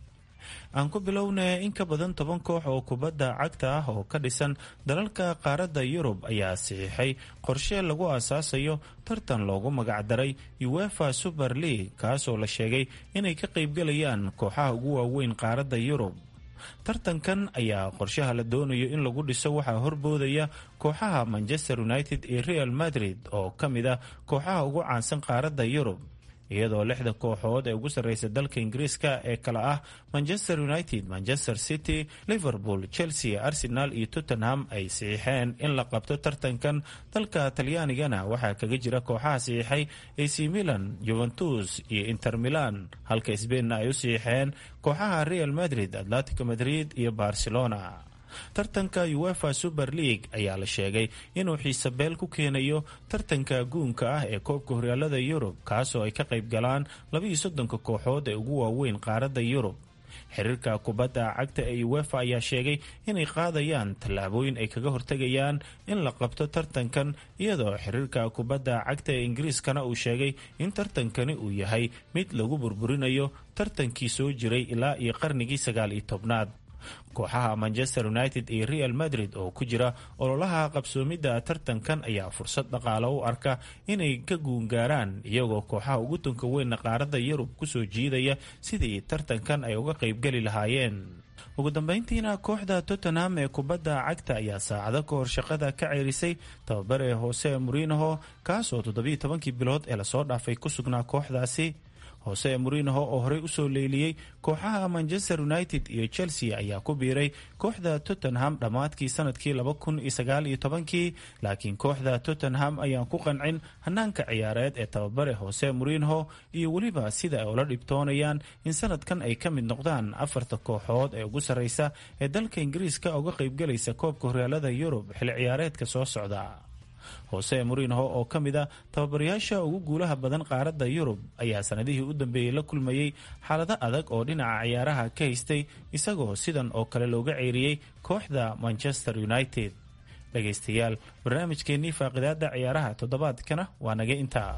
aan ku bilownay in ka badan toban koox oo kubadda cagta ah oo ka dhisan dalalka qaaradda yurub ayaa saxiixay qorshe lagu aasaasayo tartan loogu magacdaray uefa super league kaasoo la sheegay inay ka qaybgalayaan kooxaha ugu waaweyn qaaradda yurub tartankan ayaa qorshaha la doonayo in lagu dhiso waxaa horboodaya kooxaha manchester united iyo real madrid oo ka mid ah kooxaha ugu caansan qaaradda yurub iyadoo lixda kooxood ee ugu sarreysa dalka ingiriiska ee kale ah manchester united manchester city liverpool chelsea arsenal iyo tottenham ay saxiixeen in la qabto tartankan dalka talyaanigana waxaa kaga jira kooxaha saxiixay ac milan juventus iyo inter milan halka sbainna ay u saxiixeen kooxaha real madrid atletico madrid iyo barcelona tartanka uefa super league ayaa la sheegay inuu xiisabeel ku keenayo tartanka guunka ah ee koobka horyaalada yurub kaasoo ay ka qayb galaan labaiyo soddonka kooxood ee ugu waaweyn qaaradda yurub xiriirka kubadda cagta ee uefa ayaa sheegay inay qaadayaan tallaabooyin ay kaga hortegayaan in la qabto tartankan iyadoo xiriirka kubadda cagta ee ingiriiskana uu sheegay in tartankani uu yahay mid lagu burburinayo tartankii soo jiray ilaa iyo qarnigii sagaal iyo tobnaad kooxaha manchester united iyo real madrid oo ku jira ololaha qabsoomidda tartankan ayaa fursad dhaqaale u arka inay ka guungaaraan iyagoo kooxaha ugu tunka weynna qaaradda yurub kusoo jiidaya sidii tartankan ay uga qaybgeli lahaayeen ugu dambeyntiina kooxda tottenham ee kubadda cagta ayaa saacado ka hor shaqada ka ceerisay tababare hoose murinoho kaasoo toddobiyo tobankii bilood ee lasoo dhaafay ku sugnaa kooxdaasi hoose murinoho oo horey usoo leyliyey kooxaha manchester united iyo chelsea ayaa ku biiray kooxda tottenham dhammaadkii sanadkii laba kun iyo sagaal iyo tobankii laakiin kooxda tottenham ayaan ku qancin hanaanka ciyaareed ee tababare hoose murinoho iyo weliba sida ay ula dhibtoonayaan in sanadkan ay ka mid noqdaan afarta kooxood ee ugu sarreysa ee dalka ingiriiska uga qaybgalaysa koobka horyaalada yurub xilli ciyaareedka soo socda hoose murinoho oo ka mid a tababarayaasha ugu guulaha badan qaaradda yurub ayaa sanadihii u dambeeyey la kulmayey xaalado adag oo dhinaca ciyaaraha ka haystay isagoo sidan oo kale looga ceeriyey kooxda manchester united dhegaystayaal barnaamijkeennii faaqidaada ciyaaraha toddobaadkana waa naga intaa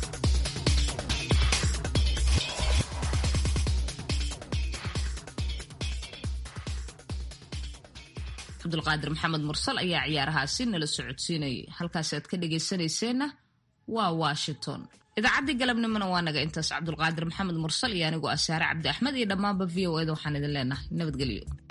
cabdulqaadir maxamed mursal ayaa ciyaarahaasi nala socodsiinayay halkaasi aad ka dhagaysanayseena waa washington idaacaddii galabnimona waa naga intaas cabdulqaadir maxamed mursal iyo anigoo asaare cabdi axmed iyo dhammaanba v o eda waxaan idin leenahay nabadgelyo